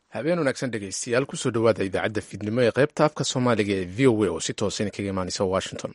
habeen wanaagsan dhegaystayaal kusoo dhowaada idaacadda fiidnimo ee qaybta afka soomaaliga ee v o a oo si toosan kaga imaanaysa washington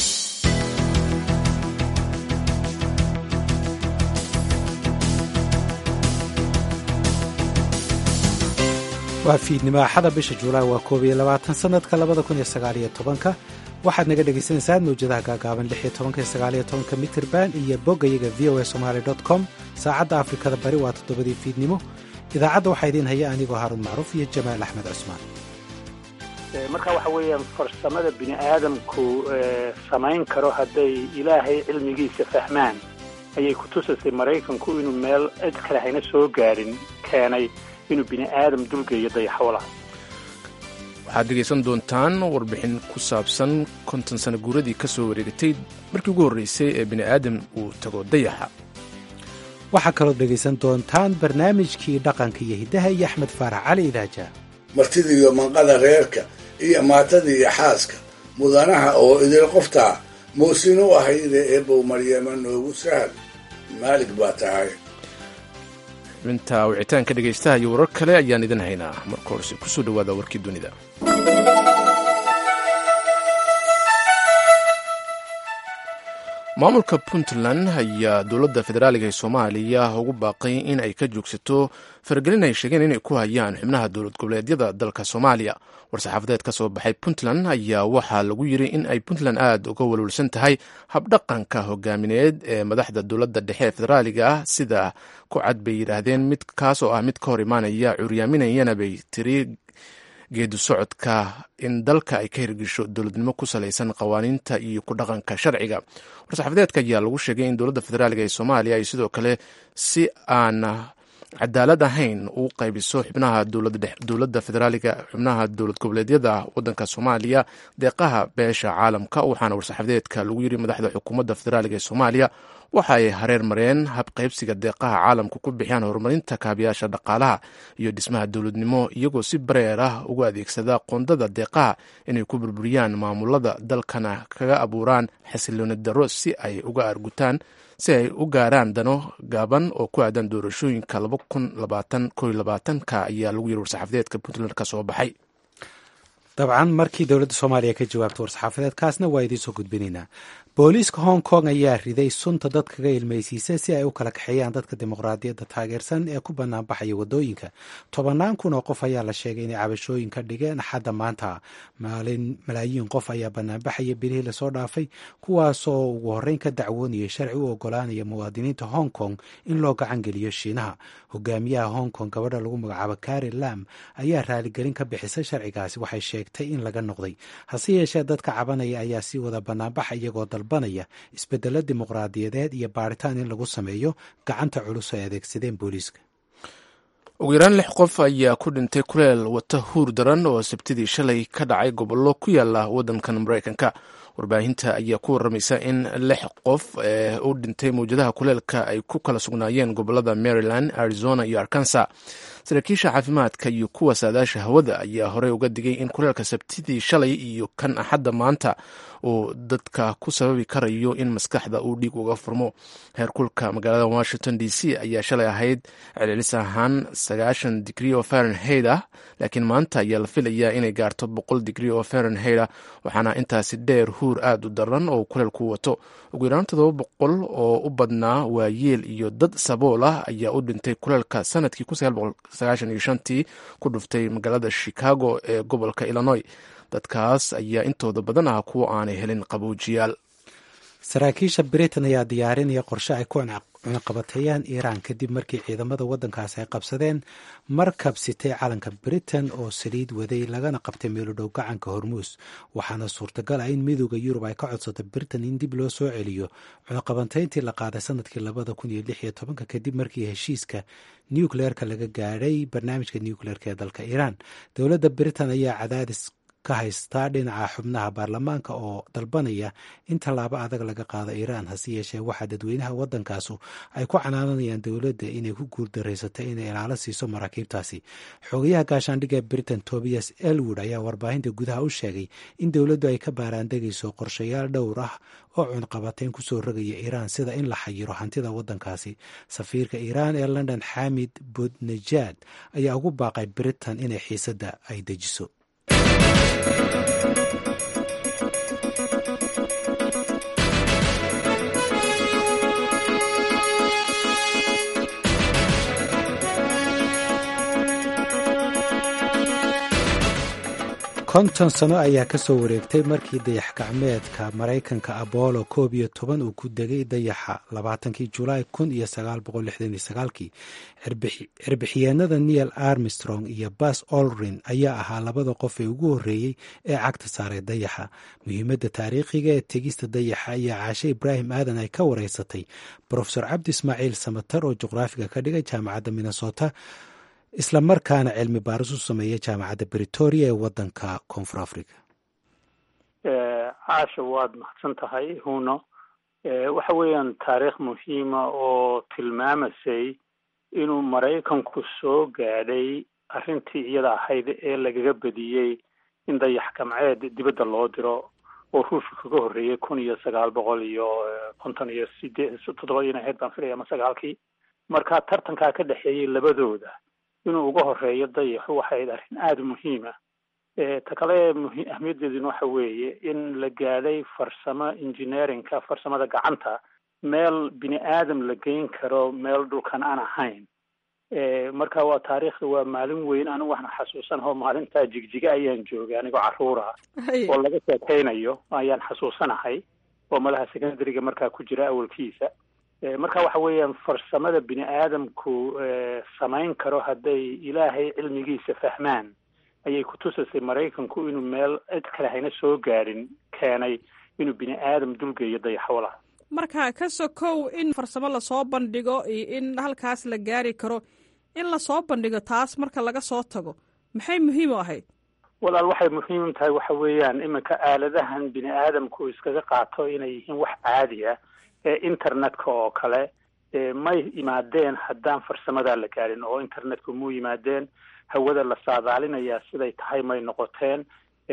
waa fiidnimo axada bisha juulaay waa koob iyo labaatan sanadka labada kun iyo sagaaliyo tobanka waxaad naga dhegaysanaysaa mawjadaha gaagaaban lix iyo tobanka iyo sagaaliyo tobanka mitirban iyo boggayaga v o a somaali dot com saacadda afrikada bari waa toddobadii fiidnimo idaacadda waxaa idiin haya anigoo haaruun macruuf iyo jamaal axmed cusmaan marka waxa weeyaan farsamada bini aadamku samayn karo hadday ilaahay cilmigiisa fahmaan ayay ku tusaysay maraykanku inuu meel cid kale hayna soo gaadhin keenay inuu bini aadam dulgeeyo dayaxwalaha waxaad dhegaysan doontaan warbixin ku saabsan konton sano guuradii ka soo wareegatay markii ugu horreysay ee bini aadam uu tago dayaxa waxaa kaloo dhegaysan doontaan barnaamijkii dhaqanka iyo hiddaha iyo axmed faarax cali idaaja martida iyo manqada reerka iyo maatada iyo xaaska mudanaha oo idil qoftaa muusin u ahayde eebow maryama noogu sahal maalig baa tahay xubinta wicitaanka dhegaystaha iyo warar kale ayaan idin haynaa marka horese kusoo dhowaada warkii dunida maamulka puntland ayaa dowladda federaaliga ee soomaaliya ugu baaqay in ay ka joogsato faragelin ay sheegeen inay ku hayaan xubnaha dowlad goboleedyada dalka soomaaliya war-saxaafadeed ka soo baxay puntland ayaa waxaa lagu yiri in ay puntland aada uga walwalsan tahay habdhaqanka hogaamineed ee madaxda dowladda dhexe ee federaaliga ah sida ku cad bay yidhaahdeen mid kaas oo ah mid ka hor imaanaya curyaaminayana bay tiri geedu socodka in dalka ay ka hirgesho dowladnimo ku salaysan qawaaniinta iyo ku dhaqanka sharciga war-saxaafadeedka ayaa lagu sheegay in dowladda federaaliga ee soomaaliya ay sidoo kale si aan cadaalad ahayn u qaybiso xubnaha dowladda federaaliga xubnaha dowlad goboleedyada wadanka soomaaliya deeqaha beesha caalamka waxaana war-saxaafadeedka lagu yiri madaxda xukuumadda federaaliga ee soomaaliya waxa ay hareer mareen habqaybsiga deeqaha caalamka ku bixiyaan horumarinta kaabiyaasha dhaqaalaha iyo dhismaha dowladnimo iyagoo si bareer ah ugu adeegsada qoondada deeqaha inay ku burburiyaan maamulada dalkana kaga abuuraan xasilooni darro si ay uga argutaan si ay u gaaraan dano gaaban oo ku aadan doorashooyinka ka ayaa lagu yiri war-saxaafadeedka puntland ka soo baxay dabcan markii dowladda soomaaliya ka jawaabta war-saxaafadeedkaasna waa idiin soo gudbinaynaa booliiska hong kong ayaa riday sunta dadkaga ilmaysiisa si ay u kala kaxeeyaan dadka dimuqraadiyadda taageersan ee ku banaanbaxaya wadooyinka tobannaan kun oo qof ayaa la sheegay inay cabashooyin ka dhigeen xadda maanta maalin malaayiin qof ayaa banaanbaxaya bilihii lasoo dhaafay kuwaasoo ugu horreyn ka dacwoonayay sharci u ogolaanaya muwaadiniinta hong kong in loo gacan geliyo shiinaha hogaamiyaha hong kong gabadha lagu magacaabo kari lam ayaa raaligelin ka bixisay sharcigaasi waxay sheegtay in laga noqday hase yeeshee dadka cabanaya ayaa sii wada banaanbaxa iyagoo dalbanaya isbedelo dimuqraadiyadeed iyo baaritaan in lagu sameeyo gacanta culus ay adeegsadeen booliiska ugu yaraan lix qof ayaa ku dhintay kuleel wata huur daran oo sabtidii shalay ka dhacay gobollo ku yaala waddankan maraykanka warbaahinta ayaa ku waramaysa in lix qof ee u dhintay mawjadaha kuleelka ay ku kala sugnaayeen gobolada maryland arizona iyo arkansa saraakiisha caafimaadka iyo kuwa saadaasha hawada ayaa horey uga digay in kuleelka sabtidii shalay iyo kan axadda maanta uu dadka ku sababi karayo in maskaxda uu dhiig uga furmo heerkulka magaalada washington d c ayaa shalay ahayd celcelis ahaan sagaashan digrie oo fahrenheit ah laakiin maanta ayaa la filayaa inay gaarto boqol digrie oo fahrenheit ah waxaana intaasi dheer huur aada u daran oo kuleelku wato ugu yaraan todoba boqol oo u badnaa waayeel iyo dad sabool ah ayaa u dhintay kuleelka sanadkii tii ku dhuftay magaalada chicago ee gobolka illinois dadkaas ayaa intooda badan ah kuwa aanay helin qaboojiyaal saraakiisha britain ayaa diyaarinaya qorshe ay ku cunaqabateeyaan iiraan kadib markii ciidamada waddankaasi ay qabsadeen markab sitay calanka britain oo saliid waday lagana qabtay meelodhow gacanka hormuus waxaana suurtagal ah in midooda yurub ay ka codsato britain in dib loo soo celiyo cunaqabateyntii la qaaday sanadkii labada kun iyo lix iyo tobanka kadib markii heshiiska nucleerka laga gaadhay barnaamijka nucleerka ee dalka iiraan dowladda britain ayaa cadaadis ka haystaa dhinaca xubnaha baarlamaanka oo dalbanaya in tallaabo adag laga qaado iiraan hase yeeshee waxaa dadweynaha waddankaasu ay ku canaananayaan dowladda inay ku guuldareysatay inay ilaalo siiso maraakiibtaasi xogayaha gaashaandhigga britain tobias elwood ayaa warbaahinta gudaha u sheegay in dowladdu ay ka baaraandegayso qorshayaal dhowr ah oo cunqabateyn kusoo rogaya iiraan sida in la xayiro hantida waddankaasi safiirka iiraan ee london xamid budnejaad ayaa ugu baaqay britain inay xiisadda ay dejiso konton sano ayaa ka soo wareegtay markii dayax gacmeedka maraykanka abolo koob iyo toban uu ku degay dayaxa labaatankii julaay kun iyo sagaal boqol lixdan iyo sagaalkii cirbixiyeenada neil armstrong iyo bas olrin ayaa ahaa labada qof ee ugu horreeyey ee cagta saaray dayaxa muhiimadda taariikhiga ee tegista dayaxa ayaa caashe ibraahim aadan ay ka wareysatay brofesor cabdi ismaaciil samatar oo juqraafiga ka dhigay jaamacadda minnesota isla markaana cilmi baaris u sameeya jaamacadda britoria ee waddanka koonfur africa caasha waad mahadsan tahay huno waxa weeyaan taariikh muhiima oo tilmaamasay inuu maraykanku soo gaadhay arrintii iyada ahayd ee lagaga bediyey in dayax gamceed dibadda loo diro oo ruushka kaga horreeyey kun iyo sagaal boqol iyo konton iyo sideed toddobadiina ahayd baan filaya ama sagaalkii marka tartankaa ka dhexeeyey labadooda inuu uga horeeyo dayaxu waxay ahayd arrin aada muhiima ta kale ahmiyaddeeduna waxa weeye in la gaadhay farsamo engineerinka farsamada gacanta meel bini aadam la geyn karo meel dhulkan aan ahayn marka waa taariikhda waa maalin weyn anigu waxna xasuusanaho maalintaa jigjiga ayaan joogay anigoo carruura oo laga sheekeynayo ayaan xasuusanahay oo malaha secondaryga markaa ku jira awalkiisa marka waxa weeyaan farsamada bini aadamku samayn karo hadday ilaahay cilmigiisa fahmaan ayay kutusasay maraykanku inuu meel cid kale hayna soo gaadhin keenay inuu bini aadam dulgeeyo dayaxwala marka ka sokow in farsamo lasoo bandhigo iyo in halkaas la gaari karo in lasoo bandhigo taas marka laga soo tago maxay muhiim u ahayd walaal waxay muhiim tahay waxa weeyaan iminka aaladahan bini aadamku iskaga qaato inay yihiin wax caadi ah ee internetka oo kale may yimaadeen haddaan farsamadaa la gaadhin oo internetku muu yimaadeen hawada la saadaalinayaa siday tahay may noqoteen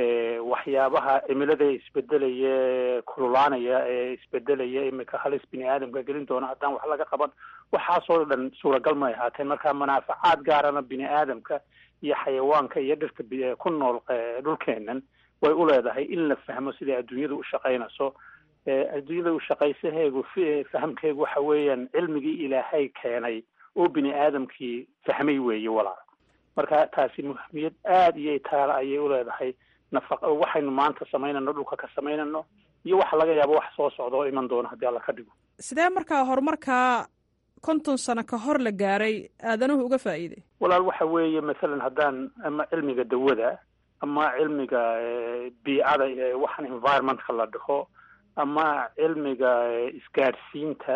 waxyaabaha cimilada isbedelaya kululaanaya ee isbedelaya iminka halis bini aadamka gelin doona haddaan wax laga qaban waxaasoo dhan suuragal may ahaateen marka manaafacaad gaarana bini aadamka iyo xayawaanka iyo dhirta ku nool dhulkeenan way u leedahay in la fahmo siday adduunyadu u shaqaynayso adduunyada u shaqaysaheegu fahamkeegu waxa weeyaan cilmigii ilaahay keenay oo bini aadamkii fahmay weeye walaal marka taasi muhimiyad aada iyo itaala ayay u leedahay nafaqa waxaynu maanta samaynano dhulka ka samaynano iyo waxa laga yaabo wax soo socda oo iman doona haddii alla ka dhigo sidee markaa horumarkaa konton sano ka hor la gaaray aadanuhu uga faa'iiday walaal waxa weeye masalan haddaan ama cilmiga dawada ama cilmiga biicada waxaan environmentka la dhaho ama cilmiga isgaadhsiinta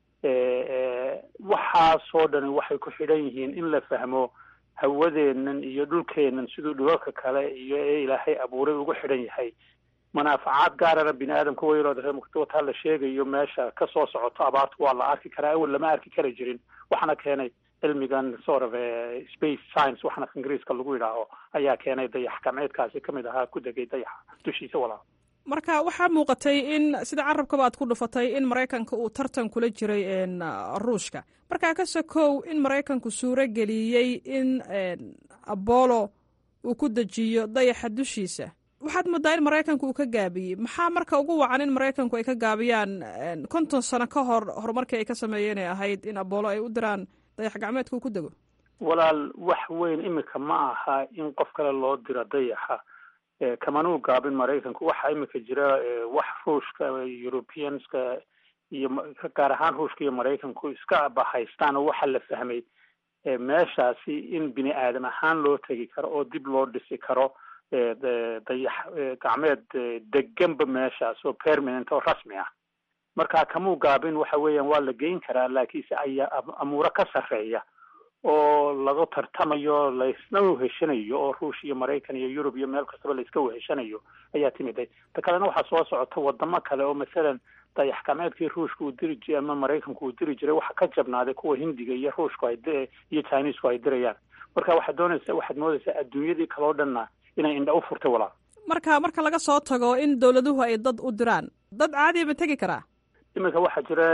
waxaasoo dhani waxay ku xidhan yihiin in la fahmo hawadeennan iyo dhulkeennan siduu dhulalka kale iyo ee ilaahay abuuray ugu xidhan yahay manaafacaad gaarana bini aadamka wayroodwataa la sheegayo meesha ka soo socoto abaartu waa la arki karaa awal lama arki kari jirin waxaana keenay cilmigan sort of space science waxaana ingiriiska lagu yidhaaho ayaa keenay dayax gamceedkaasi kamid ahaa ku degay dayaxa dushiisa walaal marka waxaa muuqatay in sida carabkaba aad ku dhufatay in maraykanka uu tartan kula jiray ruushka markaa ka sokow in maraykanku suuro geliyey in abolo uu ku dejiyo dayaxa dushiisa waxaad moodaa in maraykanku uu ka gaabiyey maxaa marka ugu wacan in maraykanku ay ka gaabiyaan konton sano ka hor horumarkii ay ka sameeyeen ay ahayd in abolo ay u diraan dayax gacmeedka uu ku dego walaal wax weyn imika ma aha in qof kale loo diro dayaxa kamanuu gaabin maraykanku waxaa imika jira wax ruushka europeanska iyo gaar ahaan ruushka iyo maraykanku iska bahaystaan oo waxaa la fahmay meeshaasi in bini aadam ahaan loo tegi karo oo dib loo dhisi karo dayax gacmeed deganba meeshaas oo permanent oo rasmi ah marka kamuu gaabin waxa weeyaan waa la geyn karaa laakiinse ayaa amuuro ka sarreeya oo laga tartamayo laysna weheshanayo oo ruush iyo maraykan iyo yurub iyo meel kastaba layska weheshanayo ayaa timiday ta kalena waxaa soo socota wadamo kale oo masalan dayaxkameedkii ruushka uu diri jiray ama maraykanku uu diri jiray waxa ka jabnaaday kuwa hindiga iyo ruushku ay iyo chinesku ay dirayaan marka waxaad doonaysa waxaad moodaysaa adduunyadii kaloo dhanna inay indha u furtay walaal marka marka laga soo tago in dawladuhu ay dad u diraan dad caadiya ma tegi karaa iminka waxaa jira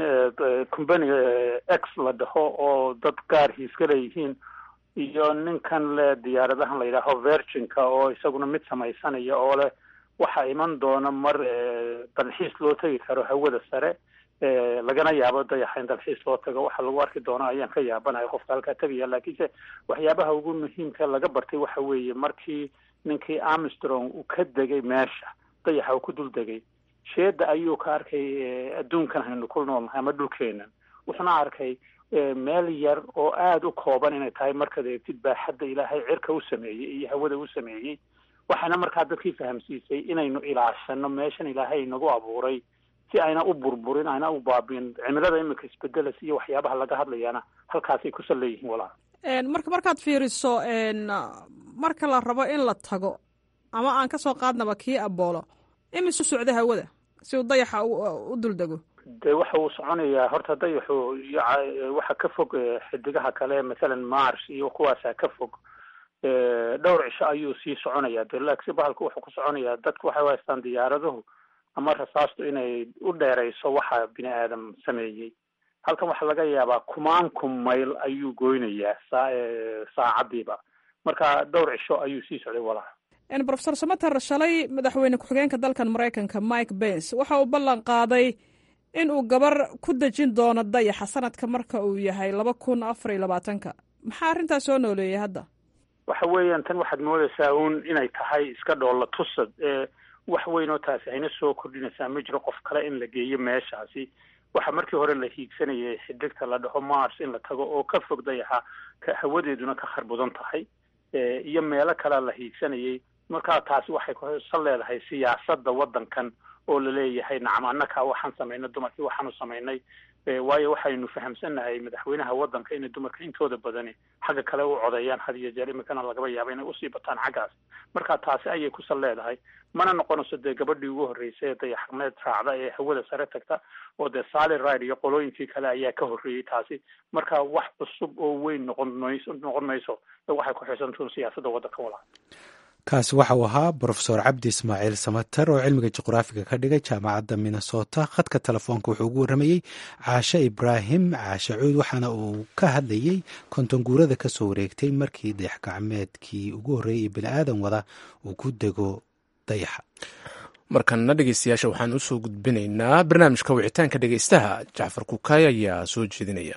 combany x la dhaho oo dad gaar hiiska leeyihiin iyo ninkan le diyaaradahan la yidhaaho virginka oo isaguna mid samaysanaya oo leh waxaa iman doona mar dalxiis loo tegi karo hawada sare lagana yaabo dayaxa in dalxiis loo tago waxa lagu arki doona ayaan ka yaabanahay qofka halkaa tegaya laakiinse waxyaabaha ugu muhiimka laga bartay waxa weeye markii ninkii armstrong uu ka degay meesha dayaxa uu ku dul degay sheeda ayuu ka arkay adduunkan haynu ku noolnahay ama dhulkeenan wuxuuna arkay meel yar oo aada u kooban inay tahay markaad eegtid baaxadda ilaahay cirka u sameeyey iyo hawada u sameeyey waxayna markaa dadkii fahamsiisay inaynu ilaashano meeshan ilaahay inagu abuuray si ayna u burburin ayna u baabiin cimilada iminka isbedelas iyo waxyaabaha laga hadlayana halkaasay ku sal leeyihiin walaal marka markaad fiiriso marka la rabo in la tago ama aan kasoo qaadnaba kii aboolo imisu socda hawada si uu dayaxa u duldego de waxa uu soconayaa horta dayaxu waxa ka fog xidigaha kale mathalan mars iyo kuwaasa ka fog dhowr cisho ayuu sii soconayaa de laksi bahalku wuxuu ku soconayaa dadku waxay u haystaan diyaaraduhu ama rasaastu inay u dheerayso waxa bini aadam sameeyey halkan waxaa laga yaabaa kumaan kun mayl ayuu goynayaa saa saacadiiba marka dhowr cisho ayuu sii socday walaal profesor samater shalay madaxweyne ku-xigeenka dalkan maraykanka mike bens waxa uu ballan qaaday in uu gabar ku dejin doono dayaxa sanadka marka uu yahay laba kun afar iyo labaatanka maxaa arrintaas soo nooleeyay hadda waxa weeyaan tan waxaad moodaysaa uun inay tahay iska dhoolla tusad wax weyn oo taasi hayna soo kordhinaysaa ma jiro qof kale in la geeyo meeshaasi waxa markii hore la hiigsanayay xidigta la dhaho mars in la tago oo ka fog dayaxa hawadeeduna ka kharbudan tahay iyo meelo kalea la hiigsanayay markaa taasi waxay kusal leedahay siyaasadda waddankan oo laleeyahay nacam annaka waxaan samaynay dumarkii waxaanu samaynay waayo waxaynu fahamsannahay madaxweynaha waddanka inay dumarka intooda badani xagga kale u codeeyaan had iyo jeer iminkana lagaba yaabo inay usii bataan xaggaas marka taasi ayay kusal leedahay mana noqonayso dee gabadhii ugu horreysay ee dayaxmeed raacda ee hawada sare tagta oo dee sally ride iyo qolooyinkii kale ayaa ka horreeyey taasi marka wax cusub oo weyn noqon mayso noqon mayso waxay ku xisantuun siyaasadda waddanka walaa kaasi waxa uu ahaa brofesor cabdi ismaaciil samater oo cilmiga juqraafiga ka dhigay jaamacadda minnesota khadka telefoonka wuxuu ugu warramayey caashe ibraahim caashe cuud waxaana uu ka hadlayey kontonguurada ka soo wareegtay markii dayax gacmeedkii ugu horreeyay ee bini aadan wada uu ku dego dayaxa markanna dhegeystayaasha waxaan usoo gudbinaynaa barnaamijka wicitaanka dhegeystaha jacfar kukaay ayaa soo jeedinaya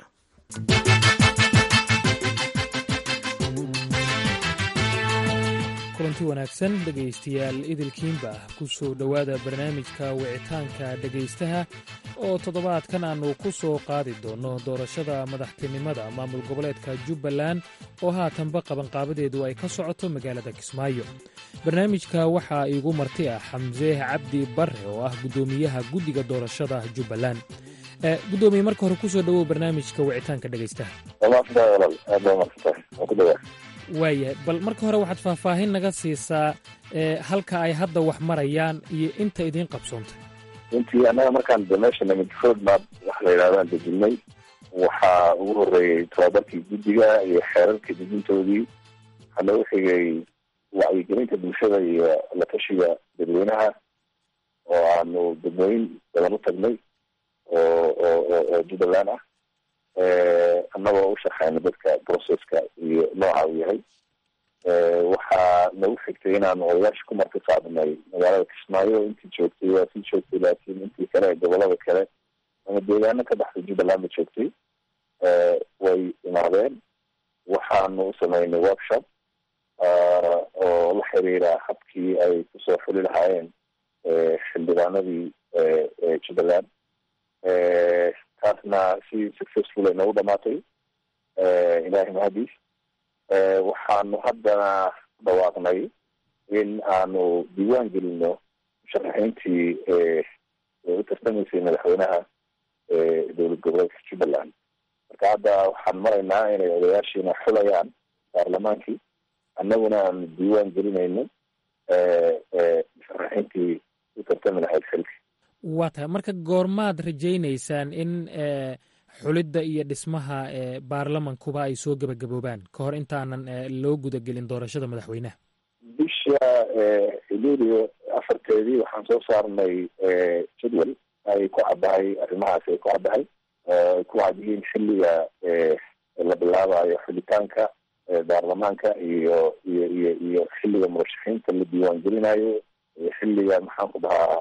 kulanti wanaagsan dhegaystayaal idilkiinba ku soo dhowaada barnaamijka wicitaanka dhegaystaha oo toddobaadkan aannu ku soo qaadi doonno doorashada madaxtinimada maamul goboleedka jubbaland oo haatanba qabanqaabadeedu ay ka socoto magaalada kismaayo barnaamijka waxaa iigu marti ah xamse cabdi barre oo ah guddoomiyaha guddiga doorashada jubbaland gudoomiye marka hore kusoo dhowow barnaamijka wicitaanka dhegaystaha waayahay bal marka hore waxaad faahfaahin naga siisaa halka ay hadda wax marayaan iyo inta idiin qabsoontay runtii annaga markaan de meesha nimid roadmap waxa la yidhahdaan dejinay waxaa ugu horreeyey tababarkii guddiga iyo xeerarkii dejintoodii waxaa loogu xigay wacyigelinta bulshada iyo la tashiga dadweynaha oo aanu degmooyin badan u tagnay oo oo oo jubbaland ah annagoo u shaqeyna dadka processka iyo nooca uu yahay waxaa nagu xigtay inaanu odayaasha ku marti qaadnay magaalada kismaayo intii joogtay waa sii joogtay laakiin intii kale ee gobolada kale ama deegaano ka baxday jubbalandba joogtay way imaadeen waxaanu u sameynay workshop oo la xiriira habkii ay kusoo xuli lahaayeen xildhibaanadii jubbaland taasna si successful ay noogu dhamaatay ilahay mahadiis waxaanu haddana dhawaaqnay in aanu diiwaan gelino musharaxiintii u tartamaysay madaxweynaha dowlad goboleedka jubbaland marka hadda waxaan maraynaa inay odayaashiina xulayaan baarlamaankii annaguna aanu diiwaan gelinayno musharaxiintii u tartami lahayd xilka waa tahay marka goormaad rajaynaysaan in xulidda iyo dhismaha baarlamankuba ay soo gebagaboobaan ka hor intaanan loo gudagelin doorashada madaxweynaha bisha luulio afarteedii waxaan soo saarnay jadwal ay ku caddahay arrimahaas ay ku caddahay ay ku cad yihiin xilliga la bilaabayo xulitaanka baarlamaanka iyo iyo iyo iyo xilliga murashaxiinta la diiwaan gelinayo iyo xilliga maxaan ku dhahaa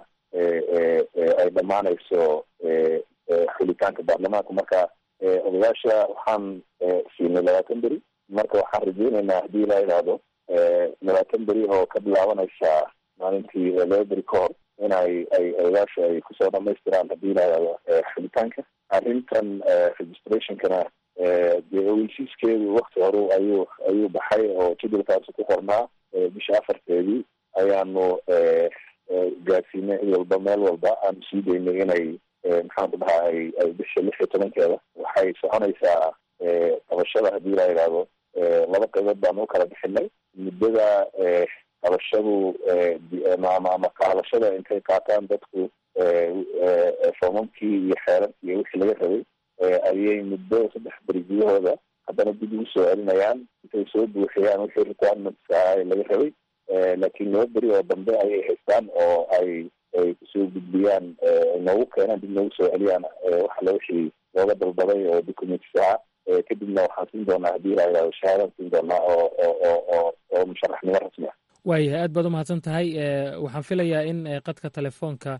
ay dhammaanayso xulitaanka baarlamaanka marka odayaasha waxaan siinay labaatan beri marka waxaan rajeynaynaa haddii la idhaahdo labaatan beri oo ka bilaabanaysa maalintii laba beri ka hor in ay ay odayaasha ay kusoo dhamaystiraan haddii la idhaahdo xulitaanka arrintan registrationkana dee ogeysiiskeedu wakti hore ayuu ayuu baxay oo jadwalkaasi ku qornaa bisha afarteedii ayaanu gaarsiinay cid walba meel walba aanu sii daynay inay maxaan ku dhahaa ay ay bisha lix iyo tobankeeda waxay soconaysaa qabashada haddii la idhaahdo laba qaybood baanu u kala bixinay muddada qabashadu ama ama qaadashada intay qaataan dadku foomamkii iyo xeerarkii iyo wixii laga rabay ayay muddo saddex beri gudahooda haddana dib ugu soo celinayaan intay soo buuxiyaan wixii requirements ahaa laga rabay laakiin laba beri oo dambe ayay haystaan oo ay ay kusoo gudbiyaan noogu keenaan dib noogu soo celiyaan waxala wixii looga dalbaday oo documents ahaa kadibna waxaan siin doonaa haddii la yidhahdo shahaadaan siin doonaa oo oo oo oo oo musharaxnimo rasmi ah waayahay aad baad umahadsan tahay waxaan filayaa in qadka telefoonka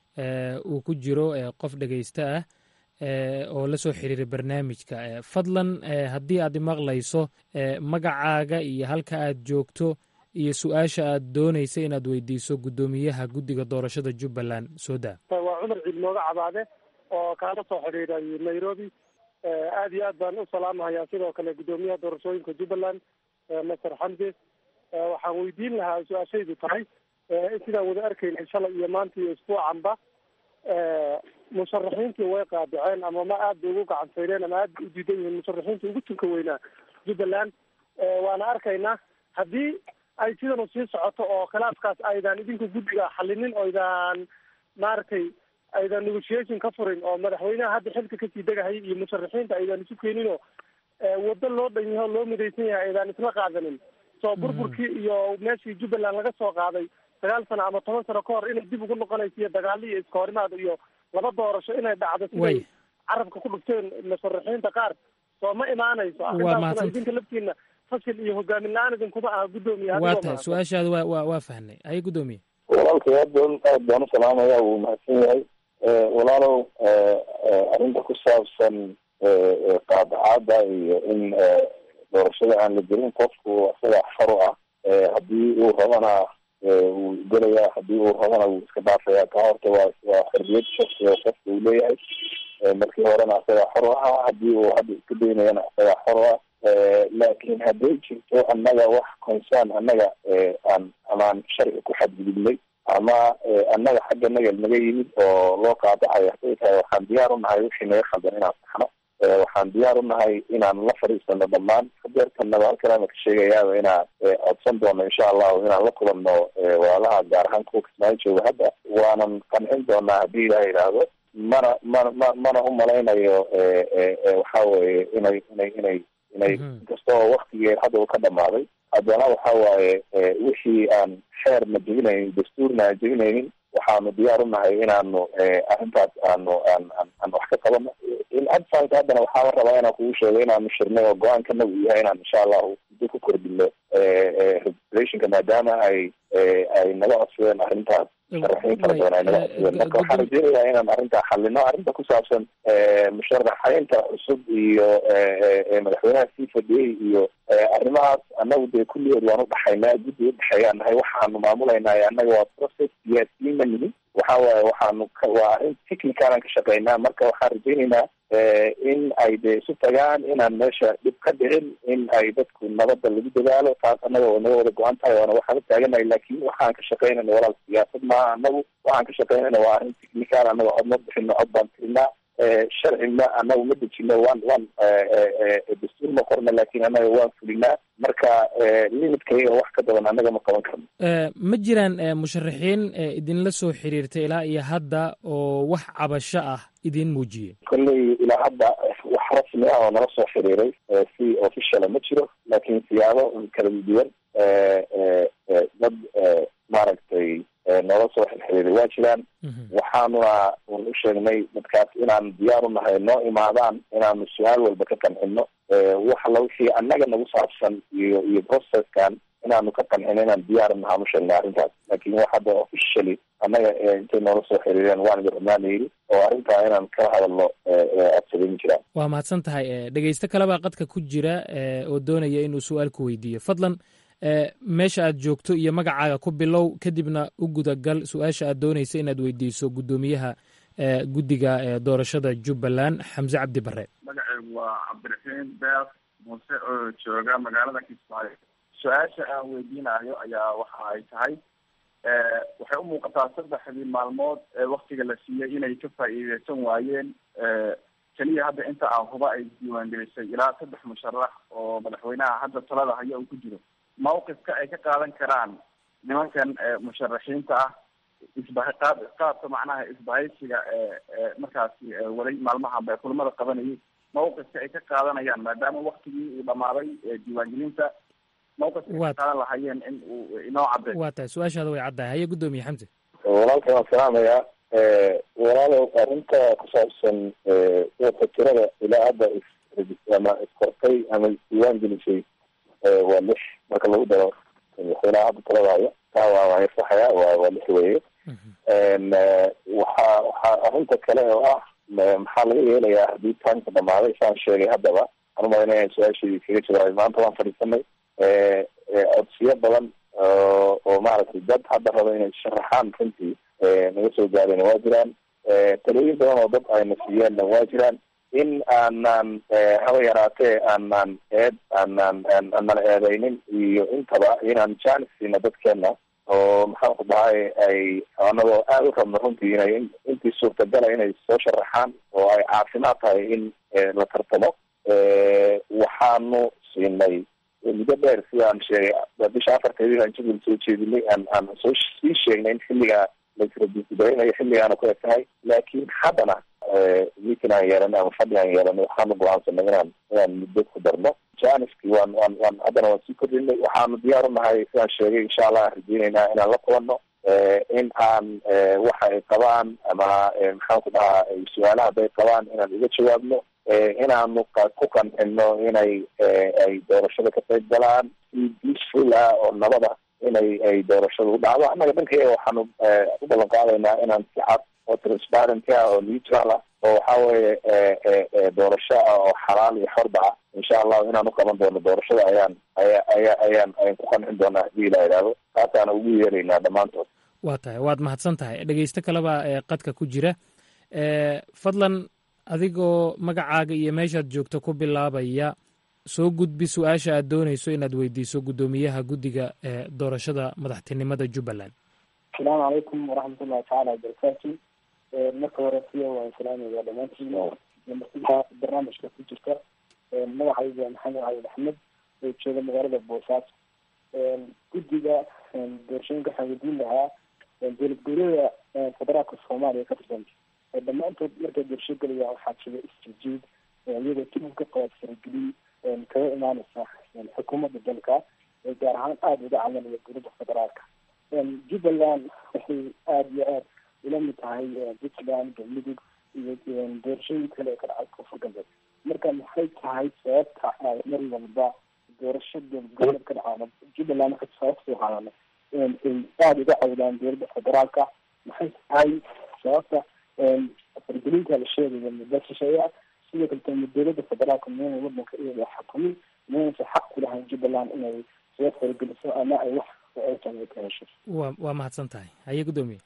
uu ku jiro qof dhegeysta ah oo la soo xiriiray barnaamijka fadlan haddii aad imaqlayso magacaaga iyo halka aad joogto iyo su-aasha aad doonaysa inaad weydiiso guddoomiyaha guddiga doorashada jubbaland soo daa waa cumar ciid mooga cabaade oo kaala soo xidhiiray nairobi aad iyo aad baan u salaamahayaa sidoo kale guddoomiyaha doorashooyinka jubbaland master xamdi waxaan weydiin lahaa su-aashaydu tahay sidaan wada arkaynay shalay iyo maanta iyo isbuucanba musharaxiintii way qaadaceen ama ma aad bay ugu gacansayneen ama aad bay u diidan yihiin musharaxiintii ugu tunka weynaa jubbaland waana arkaynaa haddii ay sidanu sii socoto oo khilaafkaas aydan idinku guddiga xalinin oo aydan maaragtay aydan negotiation ka furin oo madaxweynaha hadda xilka kasii degahaya iyo musharaxiinta aydan isu keeninoo waddo loo dhan yaho loo midaysan yahay aydan isla qaadanin soo burburkii iyo meeshii jubbaland laga soo qaaday sagaal sano ama toban sano ka hor inay dib ugu noqonayso iyo dagaalo iyo iska horimaad iyo laba doorasho inay dhacdo siday carabka ku dhufteen musharaxiinta qaar soo ma imaanayso arrintaasna idinka laftiina fashil iyo hogaamin la-aan idinkuma aha guddoomiye waa tahay su-aashaada wa wa waa fahnay haye guddoomiye walaalkay aad baan aad baan u salaamaya wuu mahadsan yahay walaalow arrinta ku saabsan qaadacaada iyo in doorashada aan la gelin qofku isaga xor u ah haddii uu rabana wuu gelayaa haddii uu rabana wuu iska dhaafaya ka horta waa waa xorriyad shaksi oo qofka uu leeyahay markii horena isagaa xor u ahaa haddii uu hadda iska daynayana isagaa xor u ah laakiin hadday jirto annaga wax concern annaga aan amaan sharci ku xadgudubnay ama annaga xagga naga naga yimid oo loo qaadacayo hadday tahay waxaan diyaar u nahay wixii naga khaldan inaan saxno waxaan diyaar u nahay inaan la fadhiisano dhammaan hadeertanaba halkanaana ka sheegayaaba inaan codsan doono insha allahu inaan la kulanno walaalaha gaar ahaan kuwa kismaayo jooga hadda waanan qancin doonaa haddii ilaha yidhaahdo mana mana ma mana u malaynayo waxa weye inay inay inay inay inkasta oo waktigeed hadda uu ka dhamaaday haddana waxa waaye wixii aan xeerna jebinaynin dastuurna aan jebinaynin waxaanu diyaar u nahay inaanu arrintaas aanu aan aan wax ka qabano adfanka haddana waxaaba rabaa inaan kugu sheego inaanu shirnay oo go-aankanagu uu yahay inaan insha allahu muddo ku kordhino registrationka maadaama ay ay naga codsadeen arrintaas musharaxiin fara badan ay naga codsadeen marka waxaan rajeynayaa inaan arrintaa xalino arrinta ku saabsan musharaxeynta cusub iyo madaxweynaha sii fadhiyey iyo arrimahaas annagu dee kulligeed waan udhaxaynaa guddi udhexeeyaan nahay waxaanu maamulaynaa annaga waa process siyaasiyiin ma nihin waxa waaye waxaanu waa arrin technicalan ka shaqeynaa marka waxaan rajeynaynaa in ay dee isu tagaan inaan meesha dhib ka dhicin in ay dadku nabadda lagu dadaalo taas annaga oo naga wada go-an tahay oona waxaan u taaganahay laakiin waxaan ka shaqeynayna walaal siyaasad maaha annagu waxaan ka shaqeynayna waa arrin technical annaga cod ma bixino cod baan tirinaa sharci ma anagu ma dejino waan waan dastuur ma qorna laakin anaga waan fulinaa marka limitkayga wax ka badan anaga ma qaban karno ma jiraan musharaxiin idinla soo xiriirtay ilaa iyo hadda oo wax cabasho ah idin muujiyey kolley ilaa hadda wax rasmi ah oo nala soo xiriiray si officiala ma jiro laakiin siyaabo kala duwan dad maaragtay noola soo xirxiriiray waa jiraan waxaanuna un u sheegnay dadkaas inaan diyaar u nahay noo imaadaan inaanu su-aal walba ka qancino wax alla wixii annaga nagu saabsan iyo iyo processkan inaanu ka qancino inaan diyaar nahaan u sheegnay arrintaas laakin wax hadda officially annaga intay noola soo xiriireen waan idin rabnaana yidhi oo arrintaa inaan kala hadalno codsaday ma jiraan waa mahadsan tahay dhegeysto kalebaa qadka ku jira oo doonaya inuu su-aal ku weydiiyo fadlan meesha aad joogto iyo magacaaga ku bilow kadibna u gudagal su-aasha aad doonaysa inaad weydiiso guddoomiyaha guddiga doorashada jubbaland xamse cabdi bare magaceygu waa cabdiraxiim beer muuse oo jooga magaalada kismaayo su-aasha aan weydiinayo ayaa waxa ay tahay waxay u muuqataa saddexdii maalmood ee waktiga la siiyey inay ka faa'iideysan waayeen keliya hadda inta aan huba ay diiwaangelisay ilaa saddex musharax oo madaxweynaha hadda talada haya uu ku jiro mawqifka ay ka qaadan karaan nimankan musharaxiinta ah isbaha qaab qaabka macnaha isbahaysiga ee markaasi waday maalmahan bay kulamada qabanayay mawqifka ay ka qaadanayaan maadaama waktigii uu dhamaaday diiwaangelinta mawqifka ay ka qaadan lahayeen in uu inoo cadday waa tahay su-aashaada way caddahay haye guddoomiye xamse walaalka waan salaamayaa walaalow arrinta ku saabsan dadka tirada ilaa hadda is ama iskortay ama isdiiwaan gelisay waa lix marka lagu daro madaxweynaha hadda talada haya taa waa waan yarsaxaya waa waa lix weeye waxa waxaa arrinta kale oo ah maxaa laga yeelayaa haddii taanka dhamaaday saan sheegay haddaba anu malayna su-aashii kaga jawaabay maanta waan fadhiisanay codsiyo badan oo maaragtay dad hadda raba inay sharaxaan runtii naga soo gaareen waa jiraan talooyin badan oo dad ayna siiyeenna waa jiraan in aanan haba yaraatee aanan eed aanan aanan eedeynin iyo intaba inaan jaanis siina dadkeena oo maxaan ku dhahay ay anagoo aada u rabno runtii inay intii suurtagala inay soo sharaxaan oo ay caafimaad tahay in la tartamo waxaanu siinay muddo dheer sida aan sheegay bisha afarteedii aan jadwal soo jeedinay aan aan soo sii sheegnay in xilligaa laisradisdaynayo xilligaana ku eg tahay laakiin haddana meeting aan yeelanay ama fadhi aan yeelanay waxaanu go-aansanay inaan inaan muddo ku darno janiski waan waan waan haddana waan sii kordhinay waxaanu diyaar u nahay sidaan sheegay insha allah aan rajeyneynaa inaan la kulanno in aan waxa ay qabaan ama maxaan ku dhahaa su-aalaha hadday qabaan inaan uga jawaabno inaanu ku qancino inay ay doorashada ka qayb galaan si peaceful ah oo nabada inay ay doorashada u dhacdo annaga dhankayaga waxaanu u ballan qaadaynaa inaan si cad oo transparent ah oo neutral ah oo waxa weeye doorasho ah oo xalaal iyo xorba ah insha allahu inaan uqaban doono doorashada ayaan aya aya ayaan ayaan ku qancin doonaa hadii ilaa idhaahdo taasaana ugu yeeraynaa dhammaantood waa tahay waad mahadsan tahay dhegeysto kaleba qadka ku jira fadlan adigoo magacaaga iyo meeshaad joogto ku bilaabaya soo gudbi su-aasha aad doonayso inaad weydiiso guddoomiyaha guddiga ee doorashada madaxtinimada jubbaland asalaamu calaykum waraxmatullahi tacaala wabarakaatu marka hore siya waan salaamaya dhamaantiin martida barnaamijka ku jirta magacayga maxamed cali axmed oo jooga magaalada boosaaso guddiga doorashooyinka waxaan weydiin lahaa dowlad goboleeda federaalka soomaaliya ka tirsan dhammaantood markay doorasho gelaya waxaa jira isjijiid iyadoo tib ka qabaad faragelin kaga imaaneysa xukuumadda dalka gaar ahaan aada uga camalaya dowladda federaalka jubbaland waxay aada iyo aada ula mid tahay puntland galmudug iyo doorashooyin kale ee ka dhacay koonfur galbeed marka maxay tahay sababta ay mar walba doorasho dowlad ka dhacaan jubbaland marka sabab soo qaadana ay aada uga cawdaan dowladda federaalka maxay tahay sababta fargelinta la sheegaya muddo shisheeya sidoo kaleto dowladda federaalka miyana wadanka iyada xukumin miyanaysa xaq ku lahayn jubbaland inay soo fargeliso ama ay wax ay ka hesho wa waa mahadsan tahay haye guddoomiye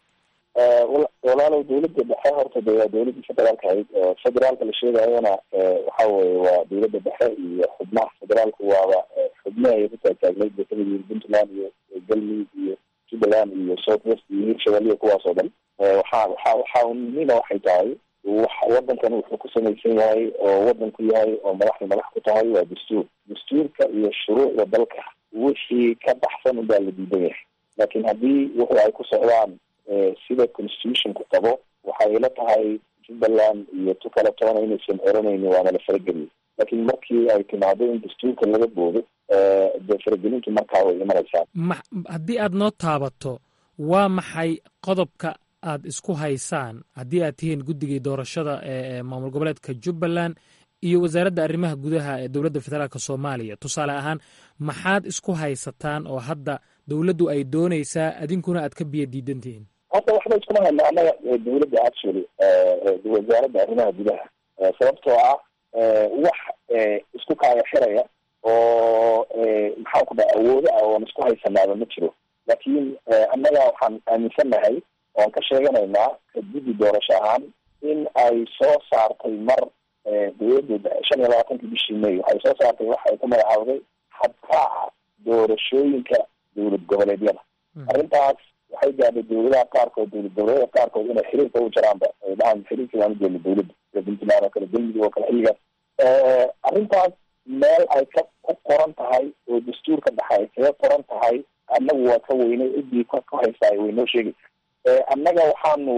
walaalow dowladda dhexe horta de waa dowladda federaalka ahayd federaalka la sheegayona waxa weye waa dowladda dhexe iyo xubnaha federaalku waaba xubne ay ku taagtaagnayd bay kamid yihiin puntland iyo galmudug iyo jubbaland iyo south west iyo hirshabelle kuwaas oo dhan waxa waxa waxa muhiima waxay tahay wadankan wuxuu ku samaysan yahay oo wadanku yahay oo madaxda madax ku tahay waa dastuur dastuurka iyo shuruucda dalka wixii ka baxsan unbaa la diidan yahay laakiin haddii wuxuu ay ku socdaan sida constitutionku qabo waxay ila tahay jubbaland iyo tu kale toona inaysan oranayni waana la farageliyay laakiin markii ay timaado in dastuurka laga boodo dee faragelintu markaa way imanaysaa ma haddii aad noo taabato waa maxay qodobka aad isku haysaan haddii aad tihiin guddigii doorashada ee maamul goboleedka jubbaland iyo wasaaradda arrimaha gudaha ee dowladda federaalk soomaaliya tusaale ahaan maxaad isku haysataan oo hadda dowladdu ay doonaysaa adinkuna aad ka biyo diidan tihiin hadda waxba iskuma hayna annaga dowladda actually wasaaradda arrimaha gudaha sababtoo ah wax isku kaaya xiraya oo maxaan ku dhaha awoodo ah oon isku haysanaaba ma jiro laakiin annaga waxaan aaminsannahay oan ka sheeganaynaa guddi doorasho ahaan in ay soo saartay mar dowladda shan iyo labaatanki bishii may waxay soo saartay waxa ay ku magacaawday habkaaca doorashooyinka dowlad goboleedyada arrintaas waxay gaadhay dowladaha qaarkood dowlad goboleedyada qaarkood inay xiriirka u jaraanba ay dhahaan xiriirka waanu jeelna dowladda sida puntland oo kale galmudug oo kale xilligaas arrintaas meel ay ka ku qoran tahay oo dastuurka dhexe ay kaga qoran tahay annagu waa ka weynay ciddii ka haysaa way noo sheegaysa annaga waxaanu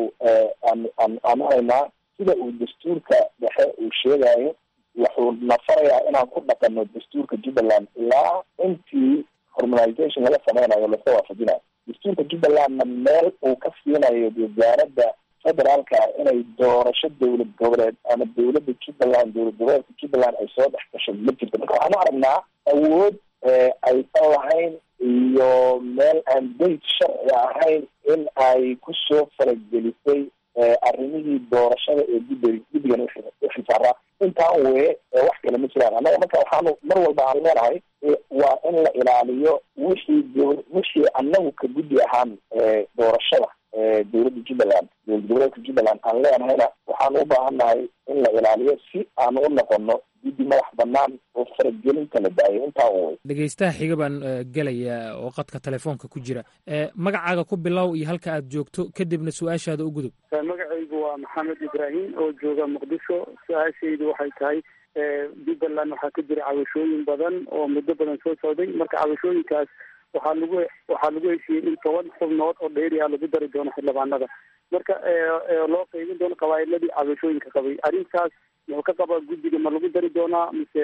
aanu haynaa sida uu dastuurka dhexe uu sheegayo wuxuu na farayaa inaan ku dhaqano dastuurka jubbaland ilaa intii hormonization laga sameynayo laska waafajinayo dastuurka jubbalandna meel uu ka siinayo wasaaradda federaalka inay doorasho dowlad goboleed ama dowladda jubbaland dowlad goboleedka jubbaland ay soo dhex gasho ma jirto marka waxaanu aragnaa awood aysan lahayn iyo meel aan dayt sharci ahayn in ay kusoo faragelisay arrimihii doorashada ee guddi guddigan uxilsaaraa intaan weye wax kale ma jiraan annaga marka waxaanu mar walba aan leenahay waa in la ilaaliyo wixii wixii annagu ka guddi ahaan doorashada dowladda jubbaland dowlad goboleedka jubbaland aan leenahayna waxaan u baahannahay in la ilaaliyo si aan u noqono guddi madax banaan oo faragelinta la daayo intaa way dhegeystaha xiga baan gelaya oo qadka telefoonka ku jira magacaaga ku bilow iyo halka aad joogto kadibna su-aashaada u gudub magacaygu waa maxamed ibraahim oo jooga muqdisho su-aashaydu waxay tahay jubbaland waxaa ka jira cabashooyin badan oo muddo badan soo socday marka cabashooyinkaas waxaa lagu waxaa lagu heshiiyey in toban xubnood oo dheeri ah lagu dari doono xildhibaanada marka loo qeybin doono qabaa'iladii cabashooyinka qabay arrintaas muxuu ka qabaa guddiga ma lagu dari doonaa mise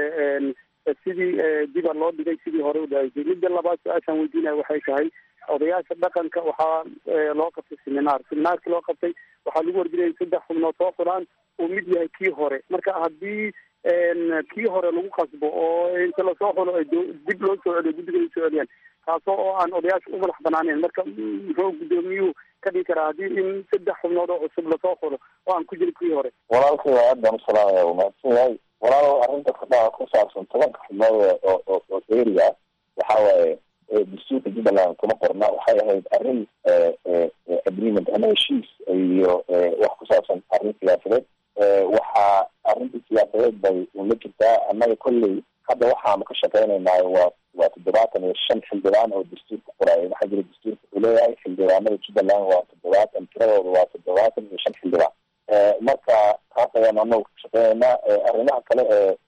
sidii diba loo dhigay sidii hore u dhahaysay midda labaad su-aashaan weydiinaya waxay tahay odayaasha dhaqanka waxaa loo qabtay seminaar seminaarkii loo qabtay waxaa lagu warjinaya saddex xubnood soo fulaan uu mid yahay kii hore marka haddii kii hore lagu qasbo oo inta lasoo xulo ay dib loo soo celiyo guddiga ay soo celiyaan taasoo oo aan odayaasha u madax banaaneen marka muxuu guddoomiyuhu ka dhigi karaa haddii in saddex xubnood oo cusub lasoo xulo oo aan ku jirin kii hore walaalkay waa aad baan u salaamaya wanaagsan yahay walaalo arrinta kadhaa ku saabsan tobanka xubnood oo oo oo dheeriga waxa waaye dastuurka jubbaland kuma qorna waxay ahayd arrin agreement ama heshiis iyo wax ku saabsan arrin siyaasadeed waxaa arrinta siyaasadeed bay ula jirtaa annaga kolley hadda waxaanu ka shaqeynaynaa waa waa toddobaatan iyo shan xildhibaan oo dastuurka qoraayo waxaa jira dastuurka uu leeyahay xildhibaanada jubbaland waa toddobaatan tiradooda waa toddobaatan iyo shan xildhibaan marka taas ayaanu anagu ka shaqeynaynaa arrimaha kale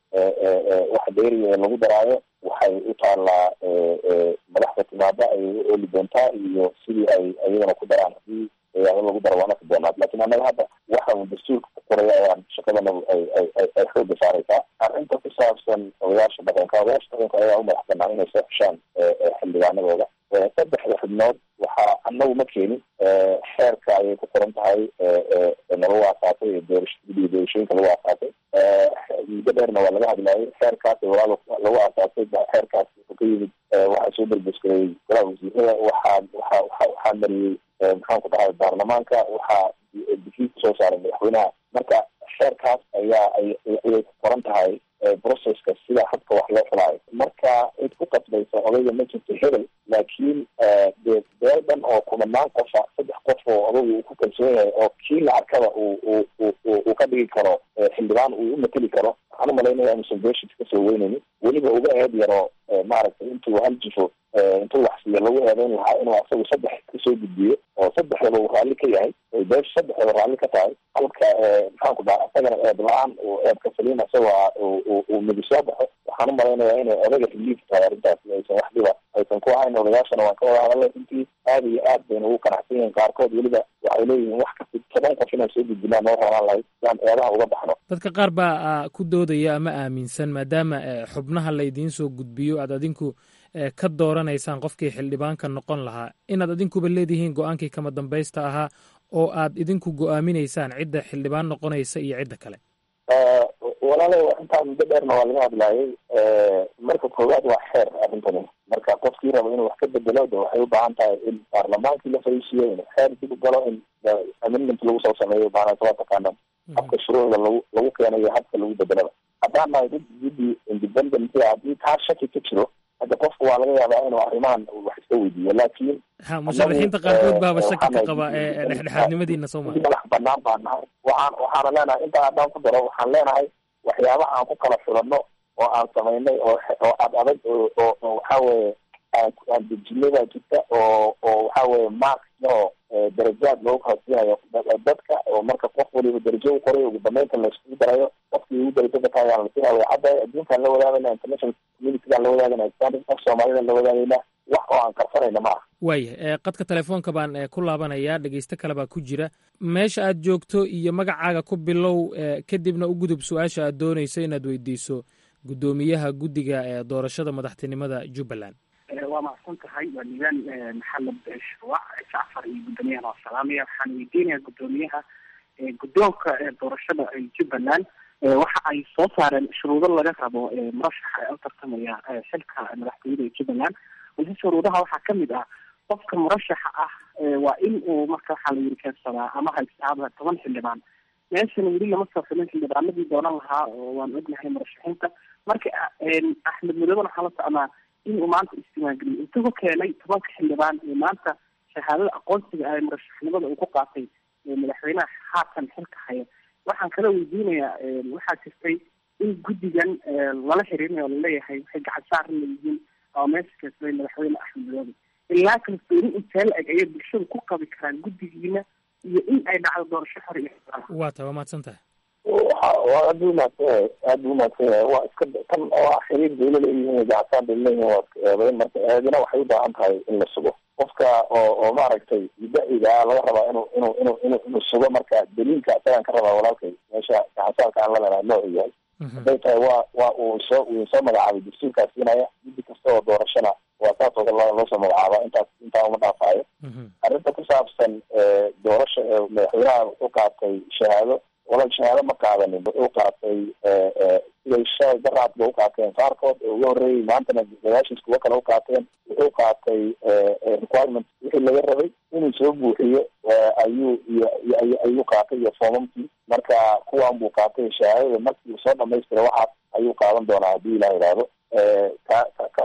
ee waxa dheeriga ee lagu daraayo waxay u taallaa madaxda timaada ayay u ooli doontaa iyo sidii ay iyagana ku daraan hadii ado lagu daro waana ka doonaad lakin annaga hadda waxa uu dastuurka ku qoray ayaan shaqadanagu ay ay ay xooga saaraysaa arrinta ku saabsan odayaasha dhaqanka odayaasha dhaqanka ayaa u madax banaan inay soo xeshaan xildhibaanadooda saddexda xubnood waxaa annagu ma keenin xeerka ayay ku qoran tahay nalagu aasaasay ee doorasho guddiga doorashooyinka lagu aasaasay muddo dheerna waa laga hadlayay xeerkaas walaal lagu aasaasay xeerkaas wuxuu ka yimid waxaa soo berbeskareeyey golaha wasiirada waxaa waxa waxa waxaa mariyey maxaan ku dhahay baarlamaanka waxaa dikiid soo saaray madaxweynaha marka xeerkaas ayaa ayay ku qoran tahay processka sida habka wax loo xulaayo marka cid ku qasbaysa odayga ma jirto hebel laakiin dee beel dhan oo kumanaan qofa saddex qof oo odagu uu ku kalsoon yahay oo kii la arkaba uu uu uu uu ka dhigi karo xildhibaan uu u mateli karo waxaan umalaynaya inuusan beeshis kasoo weynaynin weliba uga eed yaro maaragtay intuu hal jifo intuu wax siiyo lagu eedeyn lahaa inuu asagu saddex kasoo gudbiyo oo saddexdaba uu raalli ka yahay oy beesha saddexdaba raalli ka tahay halka maxaanku dhaha isagana eed la-aan uu eedka saliin isagoo uu midi soo baxo waxaan u malaynayaa inay odaga reliif tahay arrintaasi aysan wax dhiba aysan ku ahayn odayaashana waan ka wada hadalay runtii aada iyo aad bayna ugu qanacsan yihiin qaarkood weliba waxay leeyihiin wax kasta toban qof inaan soo gudbinaa noo raanaan lahayd siaan eedaha uga baxno dadka qaar baa ku doodaya ama aaminsan maadaama xubnaha laydiin soo gudbiyo aad adinku ka dooranaysaan qofkii xildhibaanka noqon lahaa inaad adinkuba leedihiin go-aankii kama dambaysta ahaa oo aad idinku go-aaminaysaan cidda xildhibaan noqonaysa iyo cidda kale walaale intaa muddo dheerna waa laga hadlaayay marka koowaad waa xeer arrintani marka qofkii rabo inuu wax ka bedelo de waxay u baahan tahay in baarlamaankii la fariisiyo in xeer dib u galo in amendment lagu soo sameeyo baanasa waa taqaanaan habka shuruucda lagu lagu keenayo habka lagu bedelaba haddaan nahay dad guddi independent haddii taa shaki ka jiro hadda qofku waa laga yaabaa inuu arrimahan wax iska weydiiyo laakiin ha musharaxiinta qaarkood baaba shaki ka qaba ee dhexdhexaadnimadiina soo maa madax banaan baan nahay waxaan waxaana leenahay intaa haddaan ku daro waxaan leenahay waxyaabaha aan ku kala filanno oo aan samaynay oo oo ad adag oo oo oo waxa weeye aan aan dejinay baa jirta oo oo waxa weeye mark oo darajaad loogu kala siinayo dadka oo marka qof waliba darajo u qoray ugu dambeynta laiskugu darayo qofkii ugu darajada taayaan la siinaya cadda adduunkaan la wadaagayna international communitygaan la wadaagayna islamic af soomaalida la wadaagayna wax oo aan karsanayna ma aha waaya qadka telefoonka baan ku laabanayaa dhegeysto kale baa ku jira meesha aad joogto iyo magacaaga ku bilow kadibna u gudub su-aasha aad doonayso inaad weydiiso guddoomiyaha guddiga ee doorashada madaxtinimada jubbaland waa macsan tahay waa nidaam maxamed shuruuc jacfar iyo guddoomiyahan waa salaamaya waxaan weydiinayaa guddoomiyaha guddoonka doorashada jubbaland waxa ay soo saareen shuruudo laga rabo murashaxa ee u tartamaya xilka madaxtooyada ee jubbaland balse shuruudaha waxaa kamid ah qofka murashaxa ah waa in uu marka waxaa la yiri keensadaa ama haystaaba toban xildhibaan meeshan weli lama soo xulin xildhibaanadii doonan lahaa oo waan ognahay murashaxiinta marka axmed mudooben waxaa la socnaa in uu maanta isdiiwaangeliyo intuu ku keenay tobanka xildhibaan ee maanta shahaadada aqoonsiga ah ee murashaxnimada uu ku qaatay madaxweynaha haatan xilka haya waxaan kala weydiinayaa waxaa jirtay in guddigan lala xiriirinayo o laleeyahay waxay gacan saarna yihiin oo meesha keensaday madaxweyne axmed madoobe ilaa kalsooni intee la eg ayay bulshada ku qabi karaan guddigiina iyo in ay dhacdo doorasho xor iyo waa tahay waa mahadsan tahay waa aada u mahadsan yahay aada u mahadsan yahay waa iska tan oo ah xiriir bayla leeyihiin gacsaan bay leeyihiin waa iska eedayn marka eedina waxay u baahan tahay in la sugo qofka oo oo maaragtay mudaciga laga rabaa inuu inuu inuu inuu inuu sugo marka daliilka isagaan ka rabaa walaalkay meesha gacansaarka aan la lenahay noocu yahay hadday tahay waa waa uu soo uu soo magacaabay dastuurkaas siinaya guddi kasta oo doorashana waa saas oo kale loo soo magacaaba intaas intaa uma dhaafaayo arrinta ku saabsan doorasha madaxweynaha wuxuu qaatay shahaado walal shahaado ma qaadanin wuxuu qaatay siday shalay daraad ba u qaateen qaarkood oo uga horreeyey maantana gadaashiis kuwo kale u qaateen wuxuu qaatay requirement wixii laga rabay inuu soo buuxiyo ayuu iyo ayuu qaatay iyo foomamkii marka kuwan buu qaatay shahaadada markii uu soo dhamaystira waxaas ayuu qaadan doonaa haddii ilah idhaahdo ta